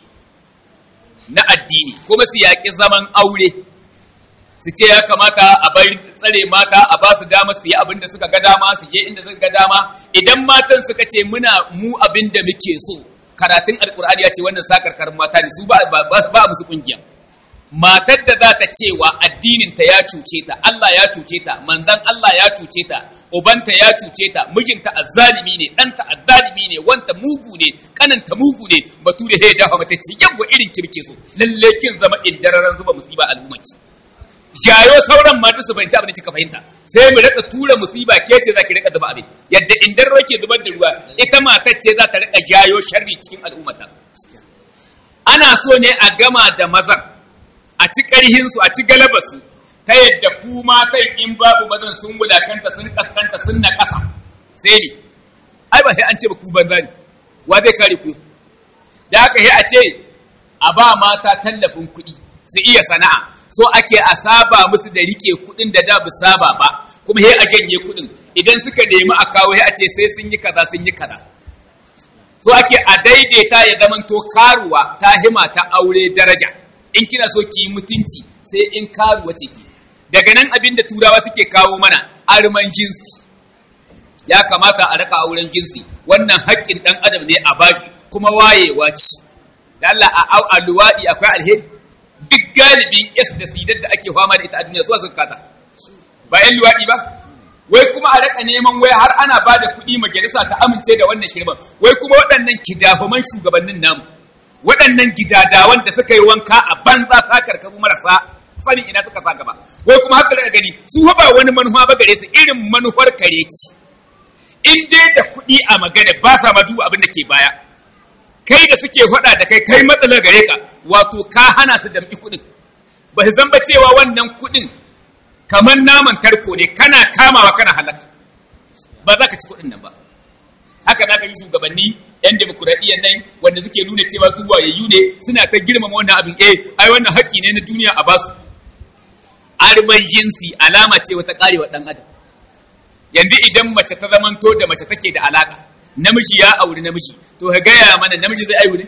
na addini kuma su yaƙi zaman aure su ce ya kamata a bar tsare mata a ba su dama su yi abin da suka ga dama su je inda suka ga dama idan matan suka ce muna mu abin da muke so karatun alkur'ani ya ce wannan sakarkarin mata ne su ba ba musu kungiya matar da za ta cewa addininta ya cuce ta Allah ya cuce ta manzan Allah ya cuce ta ubanta ya cuce ta mijinta azzalimi ne ɗanta azzalimi ne wanta mugu ne kananta mugu ne bature ya dafa mata ce yawa irin kirke so lalle kin zama indararan zuba musiba al'ummarki jayo sauran mata su fahimci abin da kika fahimta sai mu rika tura musiba ke ce za ki rika zuba abin yadda indar ke zubar da ruwa ita matar ce za ta rika jayo sharri cikin al'ummata ana so ne a gama da mazan a ci ƙarhinsu a ci galabarsu ta yadda ku matan in babu mazan sun wulakanta sun kaskanta sun na ƙasa sai ne ai ba sai an ce ba ku banza ne wa zai kare ku da haka sai a ce a ba mata tallafin kuɗi su iya sana'a so ake a saba musu da rike kuɗin da da bu saba ba kuma sai a janye kuɗin idan suka nemi a kawo sai a ce sai sun yi kaza sun yi kaza so ake a daidaita ya zamanto karuwa ta hima ta aure daraja in kina so ki yi mutunci sai in karuwa ce ki daga nan abin da turawa suke kawo mana arman jinsi ya kamata a raka auren jinsi wannan haƙƙin ɗan adam ne a bashi kuma wayewa ce da Allah a a luwaɗi akwai alheri duk galibin yes da sidar da ake fama da ita a duniya su suka kata ba yan luwaɗi ba wai kuma a raka neman wai har ana ba da kuɗi majalisa ta amince da wannan shirman wai kuma waɗannan kidafaman shugabannin namu waɗannan gidadawan da suka yi wanka a banza ta karkaru marasa sanin ina suka sa gaba wai kuma haka daga gani su ba wani manufa ba gare su irin manufar kare ci in dai da kuɗi a magana ba sa ma duba abin da ke baya kai da suke faɗa da kai kai matsalar gare ka wato ka hana su damƙi kuɗin ba su zamba cewa wannan kuɗin kamar naman tarko ne kana kamawa kana halaka ba za ka ci kuɗin nan ba haka za ka yi shugabanni yan demokuraɗiyyar nan wanda suke nuna cewa su wayayyu ne suna ta girmama wannan abin eh ai wannan haƙƙi ne na duniya a basu arban jinsi alama ce wata ƙarewa ɗan adam yanzu idan mace ta zamanto da mace take da alaƙa namiji ya auri namiji to ka gaya mana namiji zai aihu ne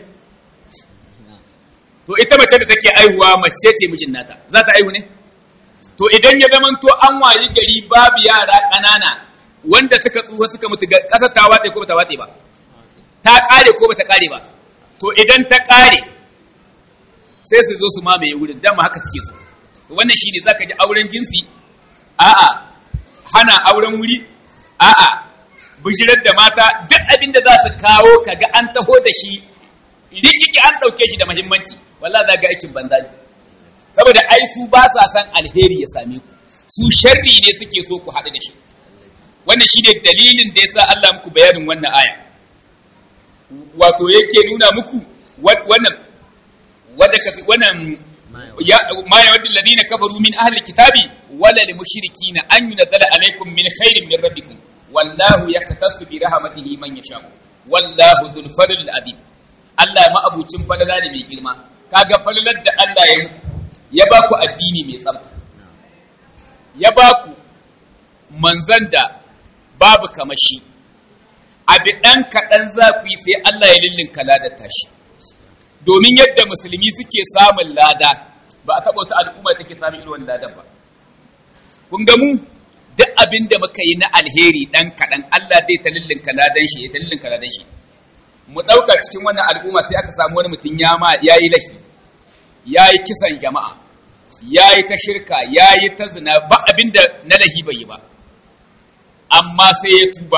to ita mace da take aihuwa mace ce mijin nata za ta aihu ne to idan ya zamanto an wayi gari babu yara ƙanana wanda suka tsufa suka mutu ƙasar ta watse ko ba ta watse ba ta ƙare ko ba ta ƙare ba to idan ta ƙare sai su zo su mamaye wurin dama haka suke so to wannan shine zaka ji auren jinsi a'a hana auren wuri a'a bijirar da mata duk abin da za su kawo kaga an taho da shi rikiki an ɗauke shi da muhimmanci wallahi za ga aikin banza ne saboda ai su ba sa san alheri ya same ku su sharri ne suke so ku haɗu da shi wannan shi ne dalilin da ya sa Allah muku bayanin wannan aya wato yake nuna muku wannan wadda ka wannan ya ma yawaddu alladhina kafaru min ahli alkitabi wala lil mushrikina an yunzala alaykum min khairin min rabbikum wallahu yahtassu bi rahmatihi man yasha wallahu dhul fadl azim Allah ma abucin falala ne mai girma kaga falalar da Allah ya muku ya ba ku addini mai tsafta ya ba ku manzan da babu kamashi abi ɗan kaɗan zafi sai Allah ya lullunka ladar tashi domin yadda musulmi suke samun lada ba a taɓa wata al'umma take samun irin wannan ladan ba kun ga mu duk abin da muka yi na alheri ɗan kaɗan Allah zai ta lullunka ladan shi ya ta lullunka ladan shi mu ɗauka cikin wannan al'umma sai aka samu wani mutum ya ma ya yi lahi ya yi kisan jama'a ya yi ta shirka ya yi ta zina ba abin da na lahi bai yi ba amma sai ya tuba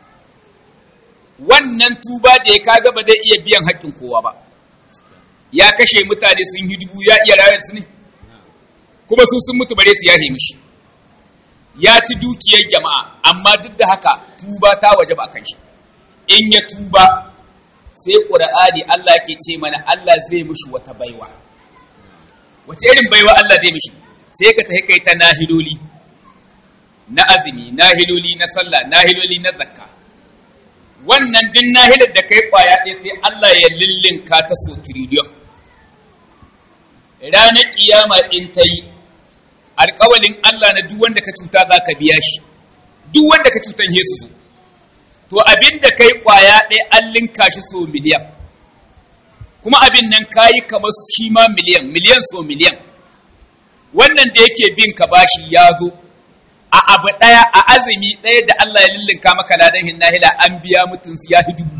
wannan tuba da ya kaga ba zai iya biyan haƙƙin kowa ba ya kashe mutane sun yi dubu ya iya rayar su ne kuma su sun mutu bare su yahe mishi ya ci dukiyar jama'a amma duk da haka tuba ta waje ba kan shi in ya tuba sai ƙura'ani Allah ke ce mana Allah zai mishi wata baiwa wace irin baiwa Allah zai mishi sai ka tafi kai ta nahiloli na azumi nahiloli na sallah nahiloli na zakka wannan din nahilar da kai kwaya ɗaya sai Allah ya lillinka ta so tiriliyon ranar kiyama in ta yi alƙawalin Allah na duk wanda ka cuta za ka biya shi duk wanda ka cutan Yesu zo to abin da kai kwaya ɗaya an linka shi so miliyan kuma abin nan kayi kamar shi ma miliyan miliyan so miliyan wannan da yake bin ka bashi ya zo a abu ɗaya a azumi ɗaya da Allah ya lillinka maka ladan hinnahila an biya mutum ya fi dubu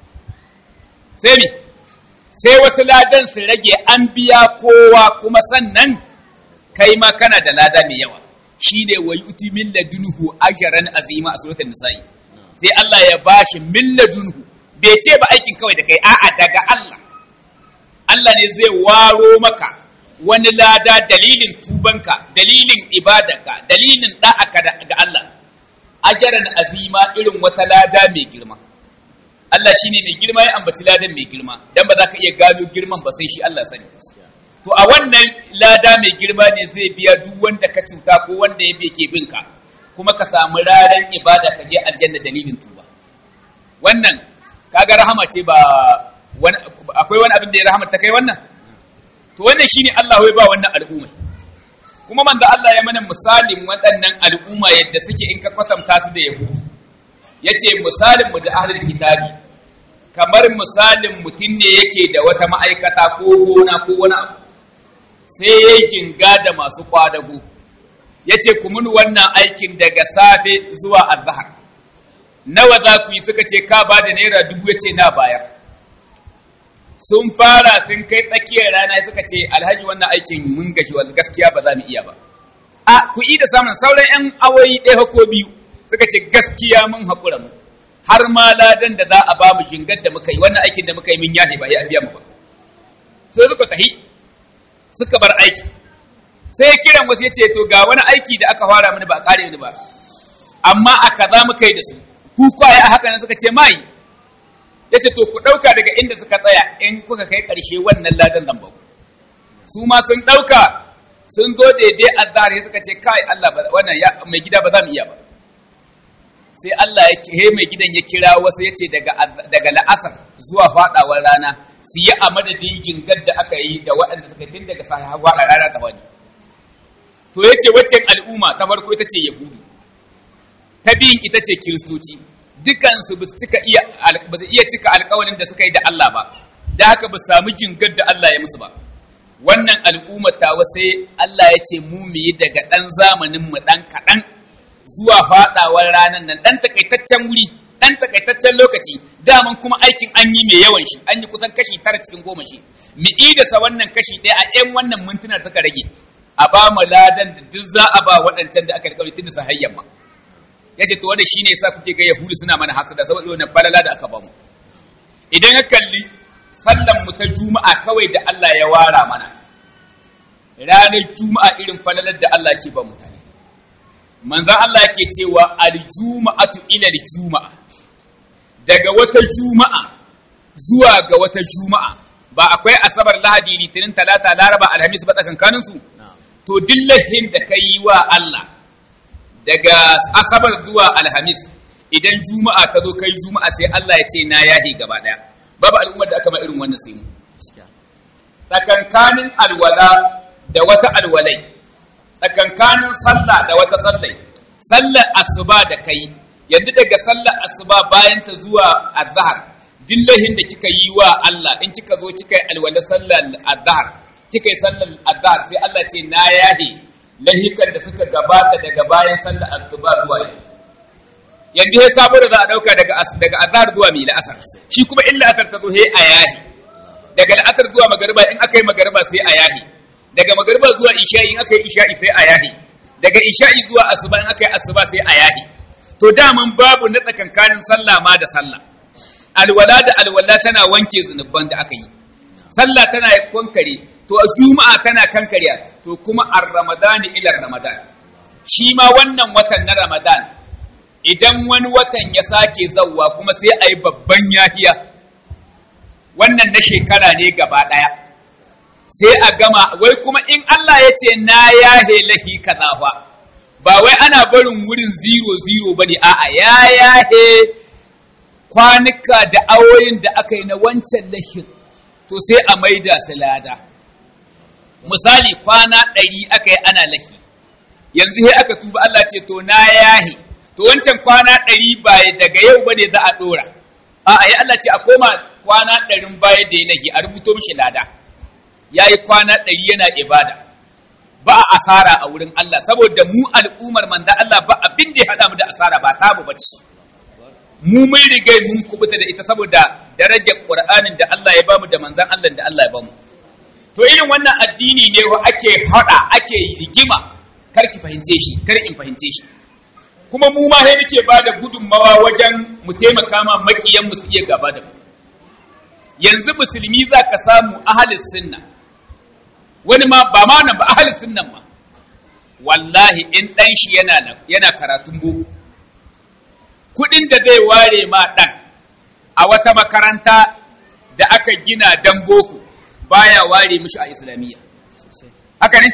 sai mi sai wasu ladan su rage an biya kowa kuma sannan kai ma kana da lada mai yawa shine wa yuti min ladunhu ajran azima a suratul nisa'i sai Allah ya bashi min ladunhu bai ce ba aikin kawai da kai a'a daga Allah Allah ne zai waro maka wani lada dalilin tubanka dalilin ibadarka dalilin da'aka ga Allah ajaran azima irin wata lada mai girma Allah shine mai girma ya ambaci ladan mai girma dan ba za ka iya gano girman ba sai shi Allah sani to a wannan lada mai girma ne zai biya duk wanda ka cuta ko wanda ya ke bin ka kuma ka samu ranar ibada ka je aljanna dalilin tuba wannan kaga rahama ce ba akwai wani abin da ya rahama ta kai wannan to wannan shine Allah ya ba wannan al'umma kuma manzo Allah ya mana misalin waɗannan al'umma yadda suke in ka kwatanta su da yahudu yace misalin mu da ahlul kitabi kamar misalin mutum ne yake da wata ma'aikata ko gona ko wani abu sai ya jinga da masu kwadago yace ku mun wannan aikin daga safe zuwa azhar nawa za ku yi suka ce ka ba da naira dubu yace na bayar sun fara sun kai tsakiyar rana suka ce alhaji wannan aikin mun gashi wa gaskiya ba za mu iya ba a ku yi da samun sauran yan awoyi ɗaya ko biyu suka ce gaskiya mun haƙura mu har ma ladan da za a ba mu jingar da muka yi wannan aikin da muka yi min yahe ba ya biya mu ba sai suka tahi suka bar aiki sai ya kiran wasu ya ce to ga wani aiki da aka fara mini ba a kare ni ba amma a kaza muka yi da su ku kwaye a haka nan suka ce mai ya ce to ku ɗauka daga inda suka tsaya in kuka kai ƙarshe wannan ladan zan bau su ma sun ɗauka sun zo daidai azhar suka ce kai Allah wannan mai gida ba za mu iya ba sai Allah ya he mai gidan ya kira wasu ya ce daga daga la'asar zuwa faɗawar rana su yi a madadin jingar da aka yi da waɗanda suka tun daga sa faɗa rana ta wani to ya ce waccan al'umma ta farko ita ce yahudu ta biyun ita ce kiristoci dukansu ba su cika iya ba su iya cika alƙawarin da suka yi da Allah ba da haka ba samu jingar da Allah ya musu ba wannan al'ummar tawa sai Allah ya ce mu mu yi daga ɗan zamanin mu ɗan kaɗan zuwa faɗawar ranar nan ɗan takaitaccen wuri ɗan takaitaccen lokaci daman kuma aikin an yi mai yawan shi an yi kusan kashi tara cikin goma shi mu idasa wannan kashi ɗaya a ƴan wannan mintuna da suka rage a ba mu ladan da duk za a ba waɗancan da aka alƙawari tun da sahayyan ma ya ce to wanda shi ne yasa kuke ga yahudu suna mana hasada saboda wannan falala da aka bamu idan ka kalli sallan mu ta juma'a kawai da Allah ya wara mana ranar juma'a irin falalar da Allah ke ba mutane manzon Allah yake cewa aljuma'atu ila aljuma'a daga wata juma'a zuwa ga wata juma'a ba akwai asabar lahadi litinin talata laraba alhamis ba tsakankanin su to dillahin da kai wa Allah daga asabar zuwa alhamis idan juma'a ta zo kai juma'a sai Allah ya ce na yahi gaba daya babu al'ummar da aka ma irin wannan sai mu tsakankanin alwala da wata alwalai tsakankanin sallah da wata sallai sallar asuba da kai yanzu daga sallar asuba bayan ta zuwa azhar dillahin da kika yi wa Allah in kika zo kika yi alwala sallar azhar kika yi sallar azhar sai Allah ce na yahi lahikan da suka gabata daga bayan sallar asuba zuwa yanzu yanzu sai sabo da za a dauka daga daga azhar zuwa mai la'asar shi kuma illa asar ta zo he a yahi daga la'asar zuwa magariba in aka yi magariba sai a yahi daga magariba zuwa isha'i in aka yi isha'i sai a yahi daga isha'i zuwa asuba in aka yi asuba sai a yahi to daman babu na tsakankanin sallah ma da sallah alwala da alwala tana wanke zunuban da aka yi sallah tana kankare to juma'a tana kankare to kuma ar ramadani ila ramadan shi ma wannan watan na ramadan idan wani watan ya sake zauwa kuma sai a yi babban yahiya wannan na shekara ne gaba ɗaya sai a gama wai kuma in Allah ya ce na yahe lahi kaza fa ba wai ana barin wurin zero zero bane a'a ya yahe kwanuka da awoyin da aka yi na wancan lahin to sai a maida su lada misali kwana ɗari aka yi ana lahi yanzu sai aka tuba Allah ce to na yahe to wancan kwana ɗari ba daga yau bane za a ɗora a'a ya Allah ce a koma kwana ɗarin baya da ya lahi a rubuto mishi lada ya yi kwana ɗari yana ibada ba a asara a wurin Allah saboda mu al'ummar manda Allah ba abin da ya haɗa mu da asara ba ta mu bace mu mun rigai mun kubuta da ita saboda darajar Qur'anin da Allah ya bamu da manzan Allah da Allah ya bamu to irin wannan addini ne wa ake haɗa ake rigima kar ki fahimce shi kar in fahimce shi kuma mu ma sai muke ba da gudunmawa wajen mu taimaka ma makiyan mu su iya gaba da mu yanzu musulmi za ka samu ahalis sunna wani ma ba ma nan ba ahalis sunnan ma wallahi in ɗan shi yana nan yana karatun boko kuɗin da zai ware ma ɗan a wata makaranta da aka gina dan boko baya ware mishi a islamiyya haka ne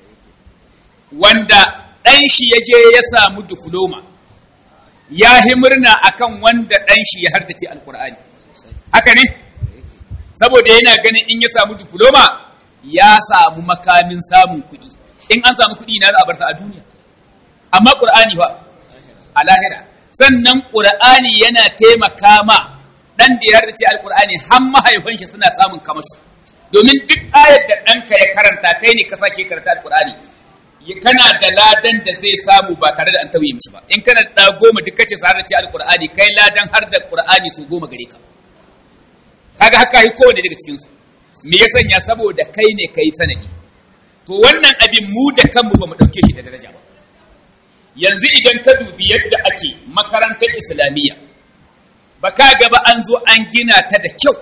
wanda ɗan shi ya je ya samu diploma ya yi murna akan wanda ɗan shi ya hardace alkur'ani haka ne saboda yana ganin in ya samu diploma ya samu makamin samun kuɗi in an samu kuɗi na za a barta a duniya amma ƙur'ani fa a lahira sannan ƙur'ani yana taimaka ma ɗan da ya hardace alƙur'ani har mahaifan shi suna samun kamashi domin duk ayar da ɗanka ya karanta kai ne ka sake karanta alƙur'ani kana da ladan da zai samu ba tare da an tauye mishi ba in kana da goma duk kace sa hardace alƙur'ani kai ladan har da ƙur'ani su goma gare ka kaga haka yi kowane daga cikinsu me ya sanya saboda kai ne kai sanadi to wannan abin mu da kanmu ba mu ɗauke shi da daraja ba yanzu idan ka dubi yadda ake makarantar islamiyya ba ka gaba an zo an gina ta da kyau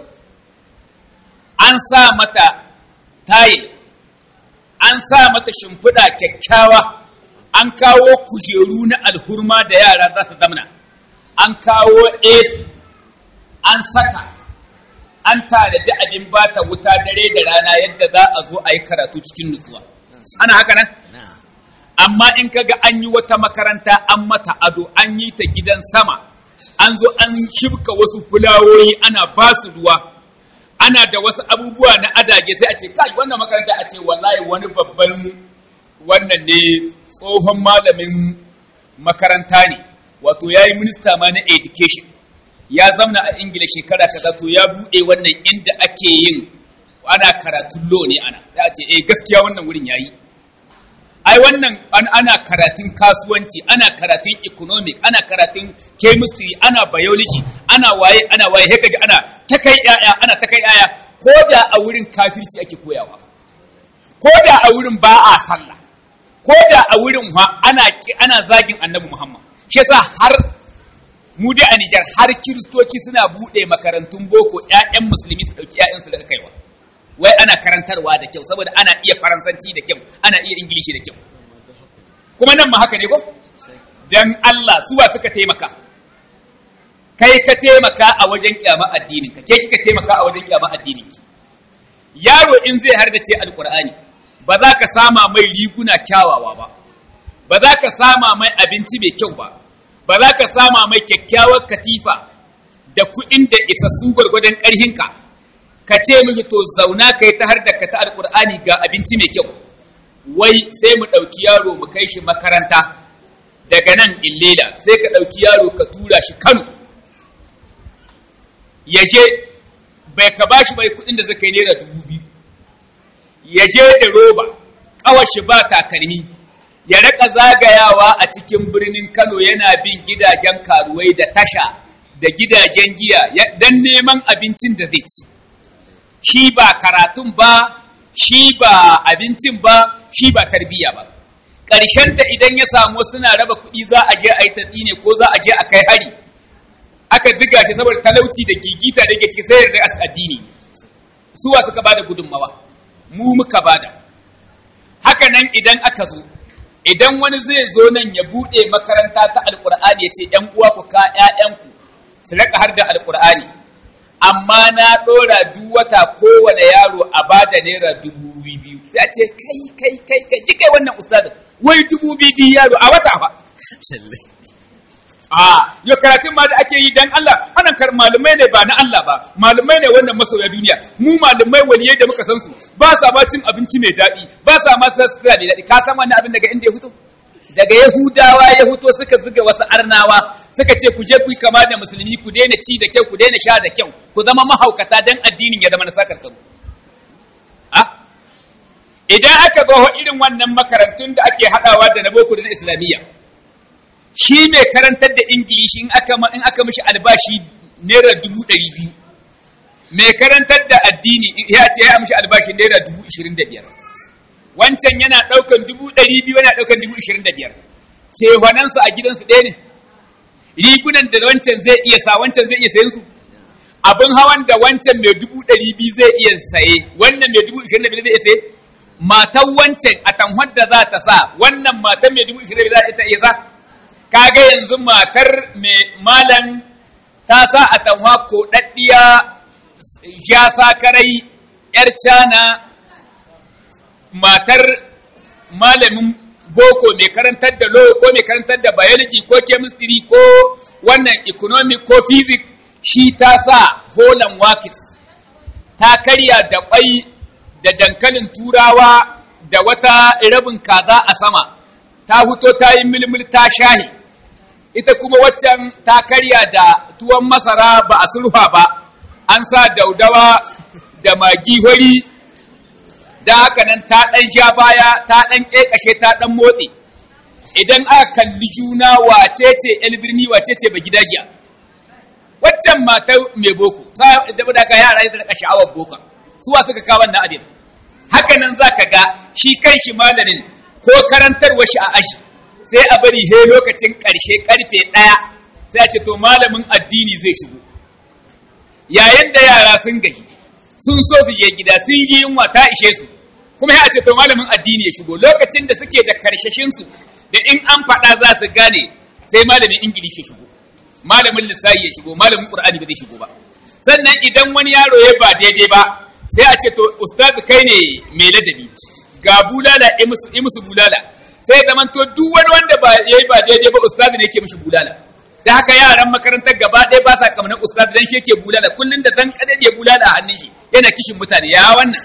an sa mata tayil an sa mata shimfiɗa kyakkyawa an kawo kujeru na alhurma da yara za su zamana an kawo AC an saka an tanadi abin bata wuta dare da rana yadda za a zo a yi karatu cikin nutsuwa ana haka nan amma in kaga an yi wata makaranta an mata ado an yi ta gidan sama an zo an shibka wasu fulawoyi ana ba su ruwa ana da wasu abubuwa na adage sai a ce kai wannan makaranta a ce wallahi wani babban wannan ne tsohon malamin makaranta ne wato ya yi minista ma na education ya zamna a ingila shekara kaza to ya buɗe wannan inda ake yin ana karatun lo ne ana ya ce eh gaskiya wannan wurin yayi ai wannan ana karatun kasuwanci ana karatun economic ana karatun chemistry ana biology ana waye ana waye haka ji ana ta kai yaya ana ta kai yaya ko da a wurin kafirci ake koyawa ko da a wurin ba a sallah ko da a wurin ana ana zagin annabi muhammad shi yasa har mu dai a Nijar har kiristoci suna buɗe makarantun boko ƴaƴan musulmi su ɗauki ƴaƴansu daga kaiwa wai ana karantarwa da kyau saboda ana iya faransanci da kyau ana iya ingilishi da kyau kuma nan ma haka ne ko dan Allah suwa suka taimaka kai ka taimaka a wajen kyama addinin ka ke kika taimaka a wajen kyama addinin ki yaro in zai hardace alqur'ani ba za ka sama mai riguna kyawawa ba ba za ka sama mai abinci mai kyau ba ba za ka sama mai kyakkyawar katifa da kuɗin da isassu gwargwadon ƙarhinka ka ce mishi to zauna ka yi ta har da ka ta alƙur'ani ga abinci mai kyau wai sai mu ɗauki yaro mu kai shi makaranta daga nan illela sai ka ɗauki yaro ka tura shi kano ya je bai ka bashi bai kuɗin da zai kai naira dubu biyu ya je da roba ƙawar shi ba takalmi ya raka zagayawa a cikin birnin Kano yana bin gidajen karuwai da tasha da gidajen giya don neman abincin da zai ci. Shi ba karatun ba, shi ba abincin ba, shi ba tarbiyya ba. ta idan ya samu suna raba kuɗi za a je a yi tatsi ne ko za a je a kai hari aka diga shi saboda talauci da gigita da ke ciki sai da addini suwa suka bada gudunmawa mu muka bada haka nan idan aka zo idan wani zai zo nan ya buɗe makaranta ta alƙur'ani ya ce ‘yan uwa ku ka ‘ya'yanku su raka har da alƙur'ani amma na ɗora duk wata kowane yaro a ba da naira dubu biyu sai a ce kai kai kai kai ji kai wannan ustadin wai dubu biyu yaro a wata fa a yau karatun ma da ake yi dan Allah wannan kar malumai ne ba na Allah ba malumai ne wannan masoya duniya mu malumai waliyai da muka san su ba sa ma cin abinci mai daɗi ba sa ma sa sutura mai daɗi ka san wannan abin daga inda ya fito daga yahudawa ya fito suka zuga wasu arnawa suka ce ku je ku yi kama da musulmi ku daina ci da kyau ku daina sha da kyau ku zama mahaukata dan addinin ya zama na sakar kamu idan aka zo irin wannan makarantun da ake haɗawa da na boko da na islamiyya shi mai karantar da ingilishi in aka in aka mishi albashi naira dubu ɗari biyu mai karantar da addini ya ce ya mishi albashi naira dubu ishirin da biyar wancan yana ɗaukan dubu ɗari biyu yana ɗaukan dubu ishirin da biyar cefanansu a gidansu ɗaya ne rigunan da wancan zai iya sa wancan zai iya sayen su abin hawan da wancan mai dubu ɗari biyu zai iya saye wannan mai dubu ishirin da biyar zai iya saye matan wancan a tanhar da za ta sa wannan matan mai dubu ishirin da biyar za ta iya sa kaga yanzu matar mai malam ta sa a tanwa ko daddiya ja sakarai yar cana matar malamin boko mai karantar da law ko mai karantar da biology ko chemistry ko wannan economic ko physics shi ta sa holan wakis ta karya da kwai da dankalin turawa da wata rabin kaza a sama ta huto ta yi milmil ta shahi ita kuma waccan ta karya da tuwon masara ba a sulha ba an sa daudawa da magi hori da haka nan ta ɗan sha baya ta ɗan ƙeƙashe ta ɗan motsi idan aka kalli juna wace ce ‘yan birni wace ce ba gidajiya waccan mata mai boko da da ka yara da daga sha'awar boko suwa suka kawo wannan abin haka nan za ka ga shi kan shi malamin ko karantarwa shi a aji sai a bari he lokacin ƙarshe ƙarfe ɗaya sai a ce to malamin addini zai shigo yayin da yara sun gaji sun so su je gida sun yi yunwa ta ishe su kuma ya ce to malamin addini ya shigo lokacin da suke da karshashin su da in an faɗa za su gane sai malamin ingilishi ya shigo malamin lissafi ya shigo malamin qur'ani ba zai shigo ba sannan idan wani yaro ya ba daidai ba sai a ce to ustaz kai ne mai ladabi ga bulala imusu bulala sai zaman to duk wani wanda ba yayi ba daidai ba ustaz ne yake mishi bulala da haka yaran makarantar gaba ɗaya ba sa kamar ustaz dan shi yake bulala kullun da zan kadade ya bulala a hannun shi yana kishin mutane ya wannan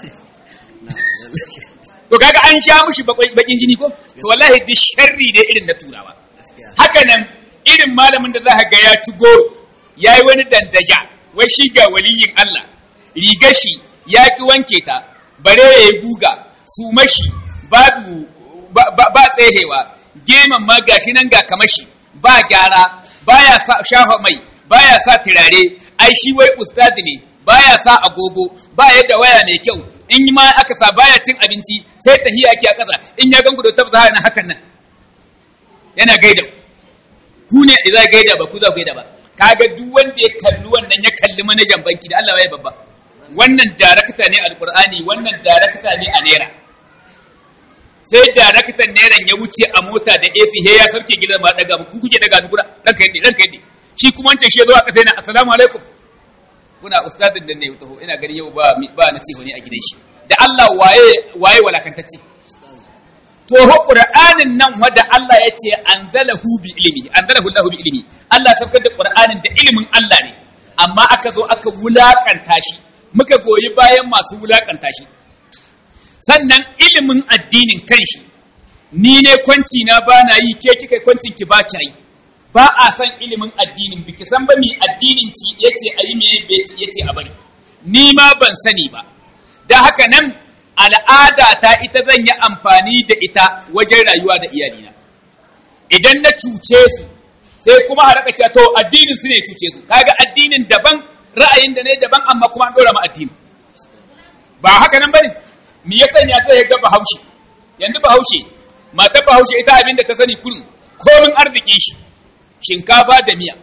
to kaga an sha mushi bakin jini ko to wallahi duk sharri ne irin na turawa haka nan irin malamin da za ga ya ci goro yayi wani dandaja wai shi ga waliyin Allah rigar shi ya ki wanke ta bare yayi guga su mashi babu ba tsehewa geman ma gashi nan ga kamashi ba gyara baya sa shafa mai baya sa turare ai shi wai ustazi ne baya sa agogo ba yadda waya mai kyau in ma aka sa baya cin abinci sai tahiya ake a ƙasa in ya ganku da tabbata na hakan nan yana gaida ku ne idan gaida ba ku za ku gaida ba kaga duk wanda ya kalli wannan ya kalli manajan banki da Allah ya babba wannan darakta ne alqur'ani wannan darakta ne a naira sai daraktan neran ya wuce a mota da AC he ya sauke gidan ma daga ku kuke daga ni kura ranka yadda ranka yadda shi kuma wancan shi ya zo a kasa yana assalamu alaikum kuna ustadin da ne taho ina gani yau ba ba na ce wani a gidan shi da Allah waye waye walakantacce to ho qur'anin nan wanda Allah ya ce anzalahu bi ilmi anzalahu Allahu bi ilmi Allah ya saukar da qur'anin da ilimin Allah ne amma aka zo aka wulakanta shi muka goyi bayan masu wulakanta shi sannan ilimin addinin kanshi ni ne kwanci na ba na yi ke kika kwancin ki ba ki yi ba a san ilimin addinin biki san ba mi addinin ci yace ayi me yace a bari ni ma ban sani ba da haka nan al'ada ta ita zan yi amfani da ita wajen rayuwa da iyalina idan na cuce su sai kuma haraka cewa to addinin su ne cuce su kaga addinin daban ra'ayin da ne daban amma kuma an dora ma addini ba haka nan bane me ya sanya sai ya ga bahaushe yanzu bahaushe matar bahaushe ita abin da ta sani kullum komin arzikin shi shinkafa da miya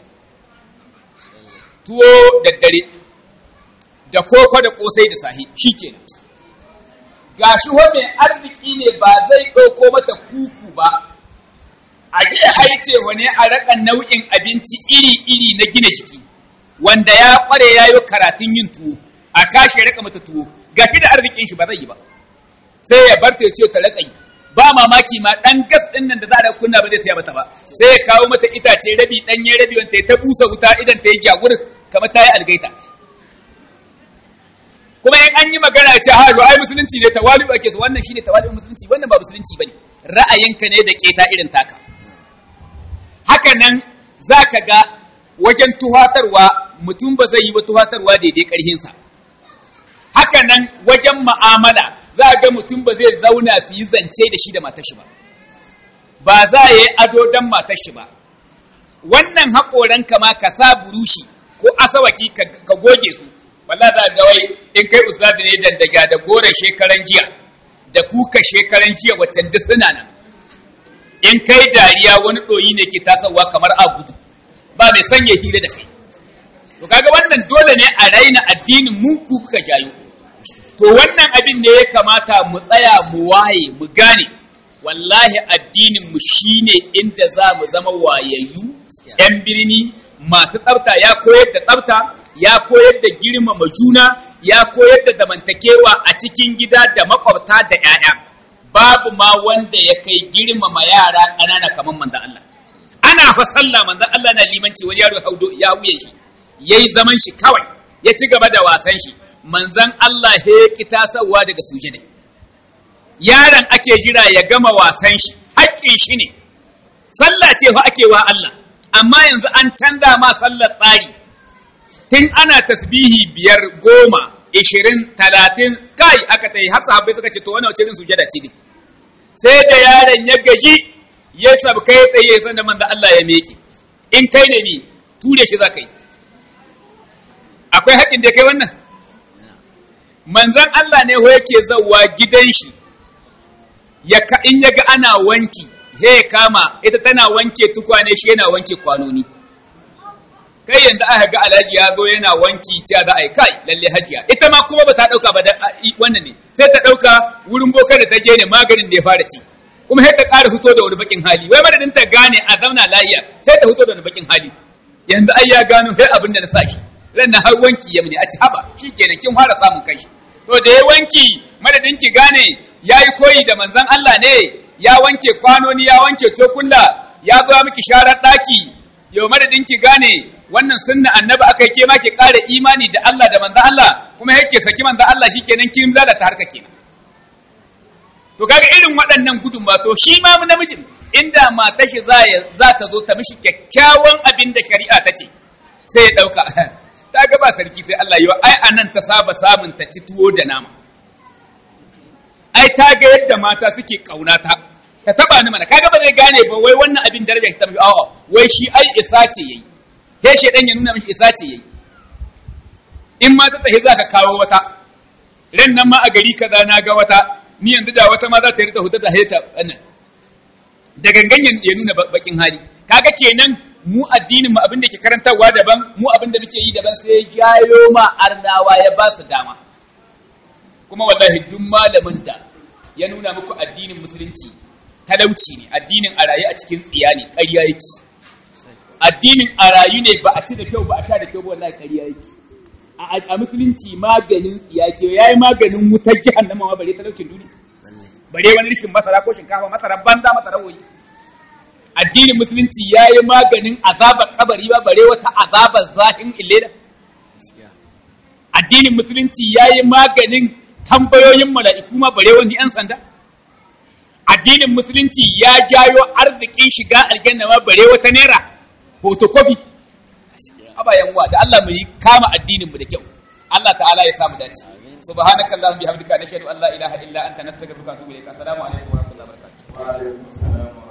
tuwo da dare da koko da kosai da sahi shikenan gashi wa mai arziki ne ba zai ɗauko mata kuku ba a je a yi ce wani a raka nau'in abinci iri-iri na gina jiki wanda ya kware ya yi karatun yin tuwo a kashe raka mata tuwo gashi da arzikin shi ba zai yi ba sai ya bar ta ce ta raka yi ba mamaki ma dan gas din nan da za a kunna ba zai saya mata ba sai ya kawo mata itace rabi danye rabi wanda ya ta busa wuta idan ta yi jagur kamar ta yi algaita kuma in an yi magana ce ha ai musulunci ne tawali ake so wannan shine tawali musulunci wannan ba musulunci bane ra'ayinka ne da keta irin taka haka nan zaka ga wajen tuhatarwa mutum ba zai yi wa tuhatarwa daidai karhinsa haka nan wajen mu'amala za ga mutum ba zai zauna su yi zance da shi da matar shi ba ba za ya yi ado don matar shi ba wannan haƙoranka ma ka sa burushi ko asawaki ka goge su walla za ga wai in kai ustadi ne dandaga da gore shekaran jiya da kuka shekaran jiya waccan duk suna nan in kai dariya wani ɗoyi ne ke tasowa kamar abudu ba mai sanya hira da kai to kaga wannan dole ne a raina addinin mu ku kuka jayo to wannan abin ne ya kamata mu tsaya mu waye mu gane wallahi addinin mu shine inda za mu zama wayayyu yan birni masu tsafta ya koyar da tsafta ya koyar da girmama juna ya koyar da zamantakewa a cikin gida da makwabta da 'ya'ya babu ma wanda ya kai girmama yara ƙanana kamar manzon Allah ana fa sallah manzon Allah na limanci wani yaro haudo ya wuye shi yayi zaman shi kawai ya ci gaba da wasan shi manzon Allah ya ki tasawa daga sujada yaron ake jira ya gama wasan shi haƙƙin shi ne sallah ce fa ake wa Allah amma yanzu an canza ma sallar tsari tun ana tasbihi biyar goma ishirin talatin kai aka ta yi har sahabbai suka ce to wani wace irin sujada ce ne sai da yaron ya gaji ya sabka ya tsaye san da manzo Allah ya meke in kai ne ni ture shi za ka yi akwai haƙin da kai wannan manzon Allah ne ho yake zawwa gidan shi ya in ya ga ana wanki sai kama ita tana wanke tukwane shi yana wanke kwanoni kai yanzu aka ga alhaji ya zo yana wanki cewa za a yi kai lalle hajiya ita ma kuma ba ta dauka ba da wannan ne sai ta dauka wurin boka da ta je ne maganin da ya fara ci kuma sai ta ƙara fito da wani bakin hali wai madadin ta gane a zauna lafiya sai ta fito da wani bakin hali yanzu ai ya gano sai abin da na sa shi ran na har wanki ya mini a ci haba shikenan kin fara samun kai to da ya wanki madadin ki gane yayi koyi da manzon Allah ne ya wanke kwanoni ya wanke cokulla ya zo miki sharar daki yau madadin ki gane wannan sunna annabi aka ke ma ki ƙara imani da Allah da manzo Allah kuma yake saki manzo Allah shikenan kin lalata harka kenan to kaga irin waɗannan gudun ba to shi ma namijin inda mata shi za za ta zo ta mishi kyakkyawan abin da shari'a ta ce sai ya dauka ta ga ba sarki sai Allah yau ai anan ta saba samun ta ci tuwo da nama ai ta ga yadda mata suke kaunata ta taba ni mana kaga ba zai gane ba wai wannan abin daraja ta tafi a'a wai shi ai isa ce yayi sai shedan ya nuna mishi isa ce yayi in ma ta tafi za ka kawo wata ran nan ma a gari kaza na ga wata ni yanzu da wata ma za ta rita huta da heta wannan da gangan ya nuna bakin hali kaga kenan mu addinin mu abin da ke karantarwa daban mu abin da muke yi daban sai jayo ma arnawa ya ba su dama kuma wallahi duk malamin da ya nuna muku addinin musulunci talauci ne addinin a rayu a cikin tsiya ne ƙarya yake addinin a rayu ne ba a ci da kyau ba a sha da kyau ba wallahi ƙarya yake a musulunci maganin tsiya ce yayi maganin wutar jahannama ma bare talaucin duniya bare wani rishin masara ko shinkafa masara banza masara woyi addinin musulunci yayi maganin azabar kabari ba bare wata azabar zahin illeda addinin musulunci yayi maganin tambayoyin mala'iku ma bare wani yan sanda addinin musulunci ya jayo arzikin shiga aljanna ma bare wata naira photocopy abayan wa da Allah mu yi kama addinin mu da kyau Allah ta'ala ya samu dace subhanaka allahumma bihamdika nashhadu an la ilaha illa anta nastaghfiruka wa atubu ilaik assalamu alaikum wa rahmatullahi wa barakatuh wa alaikum assalam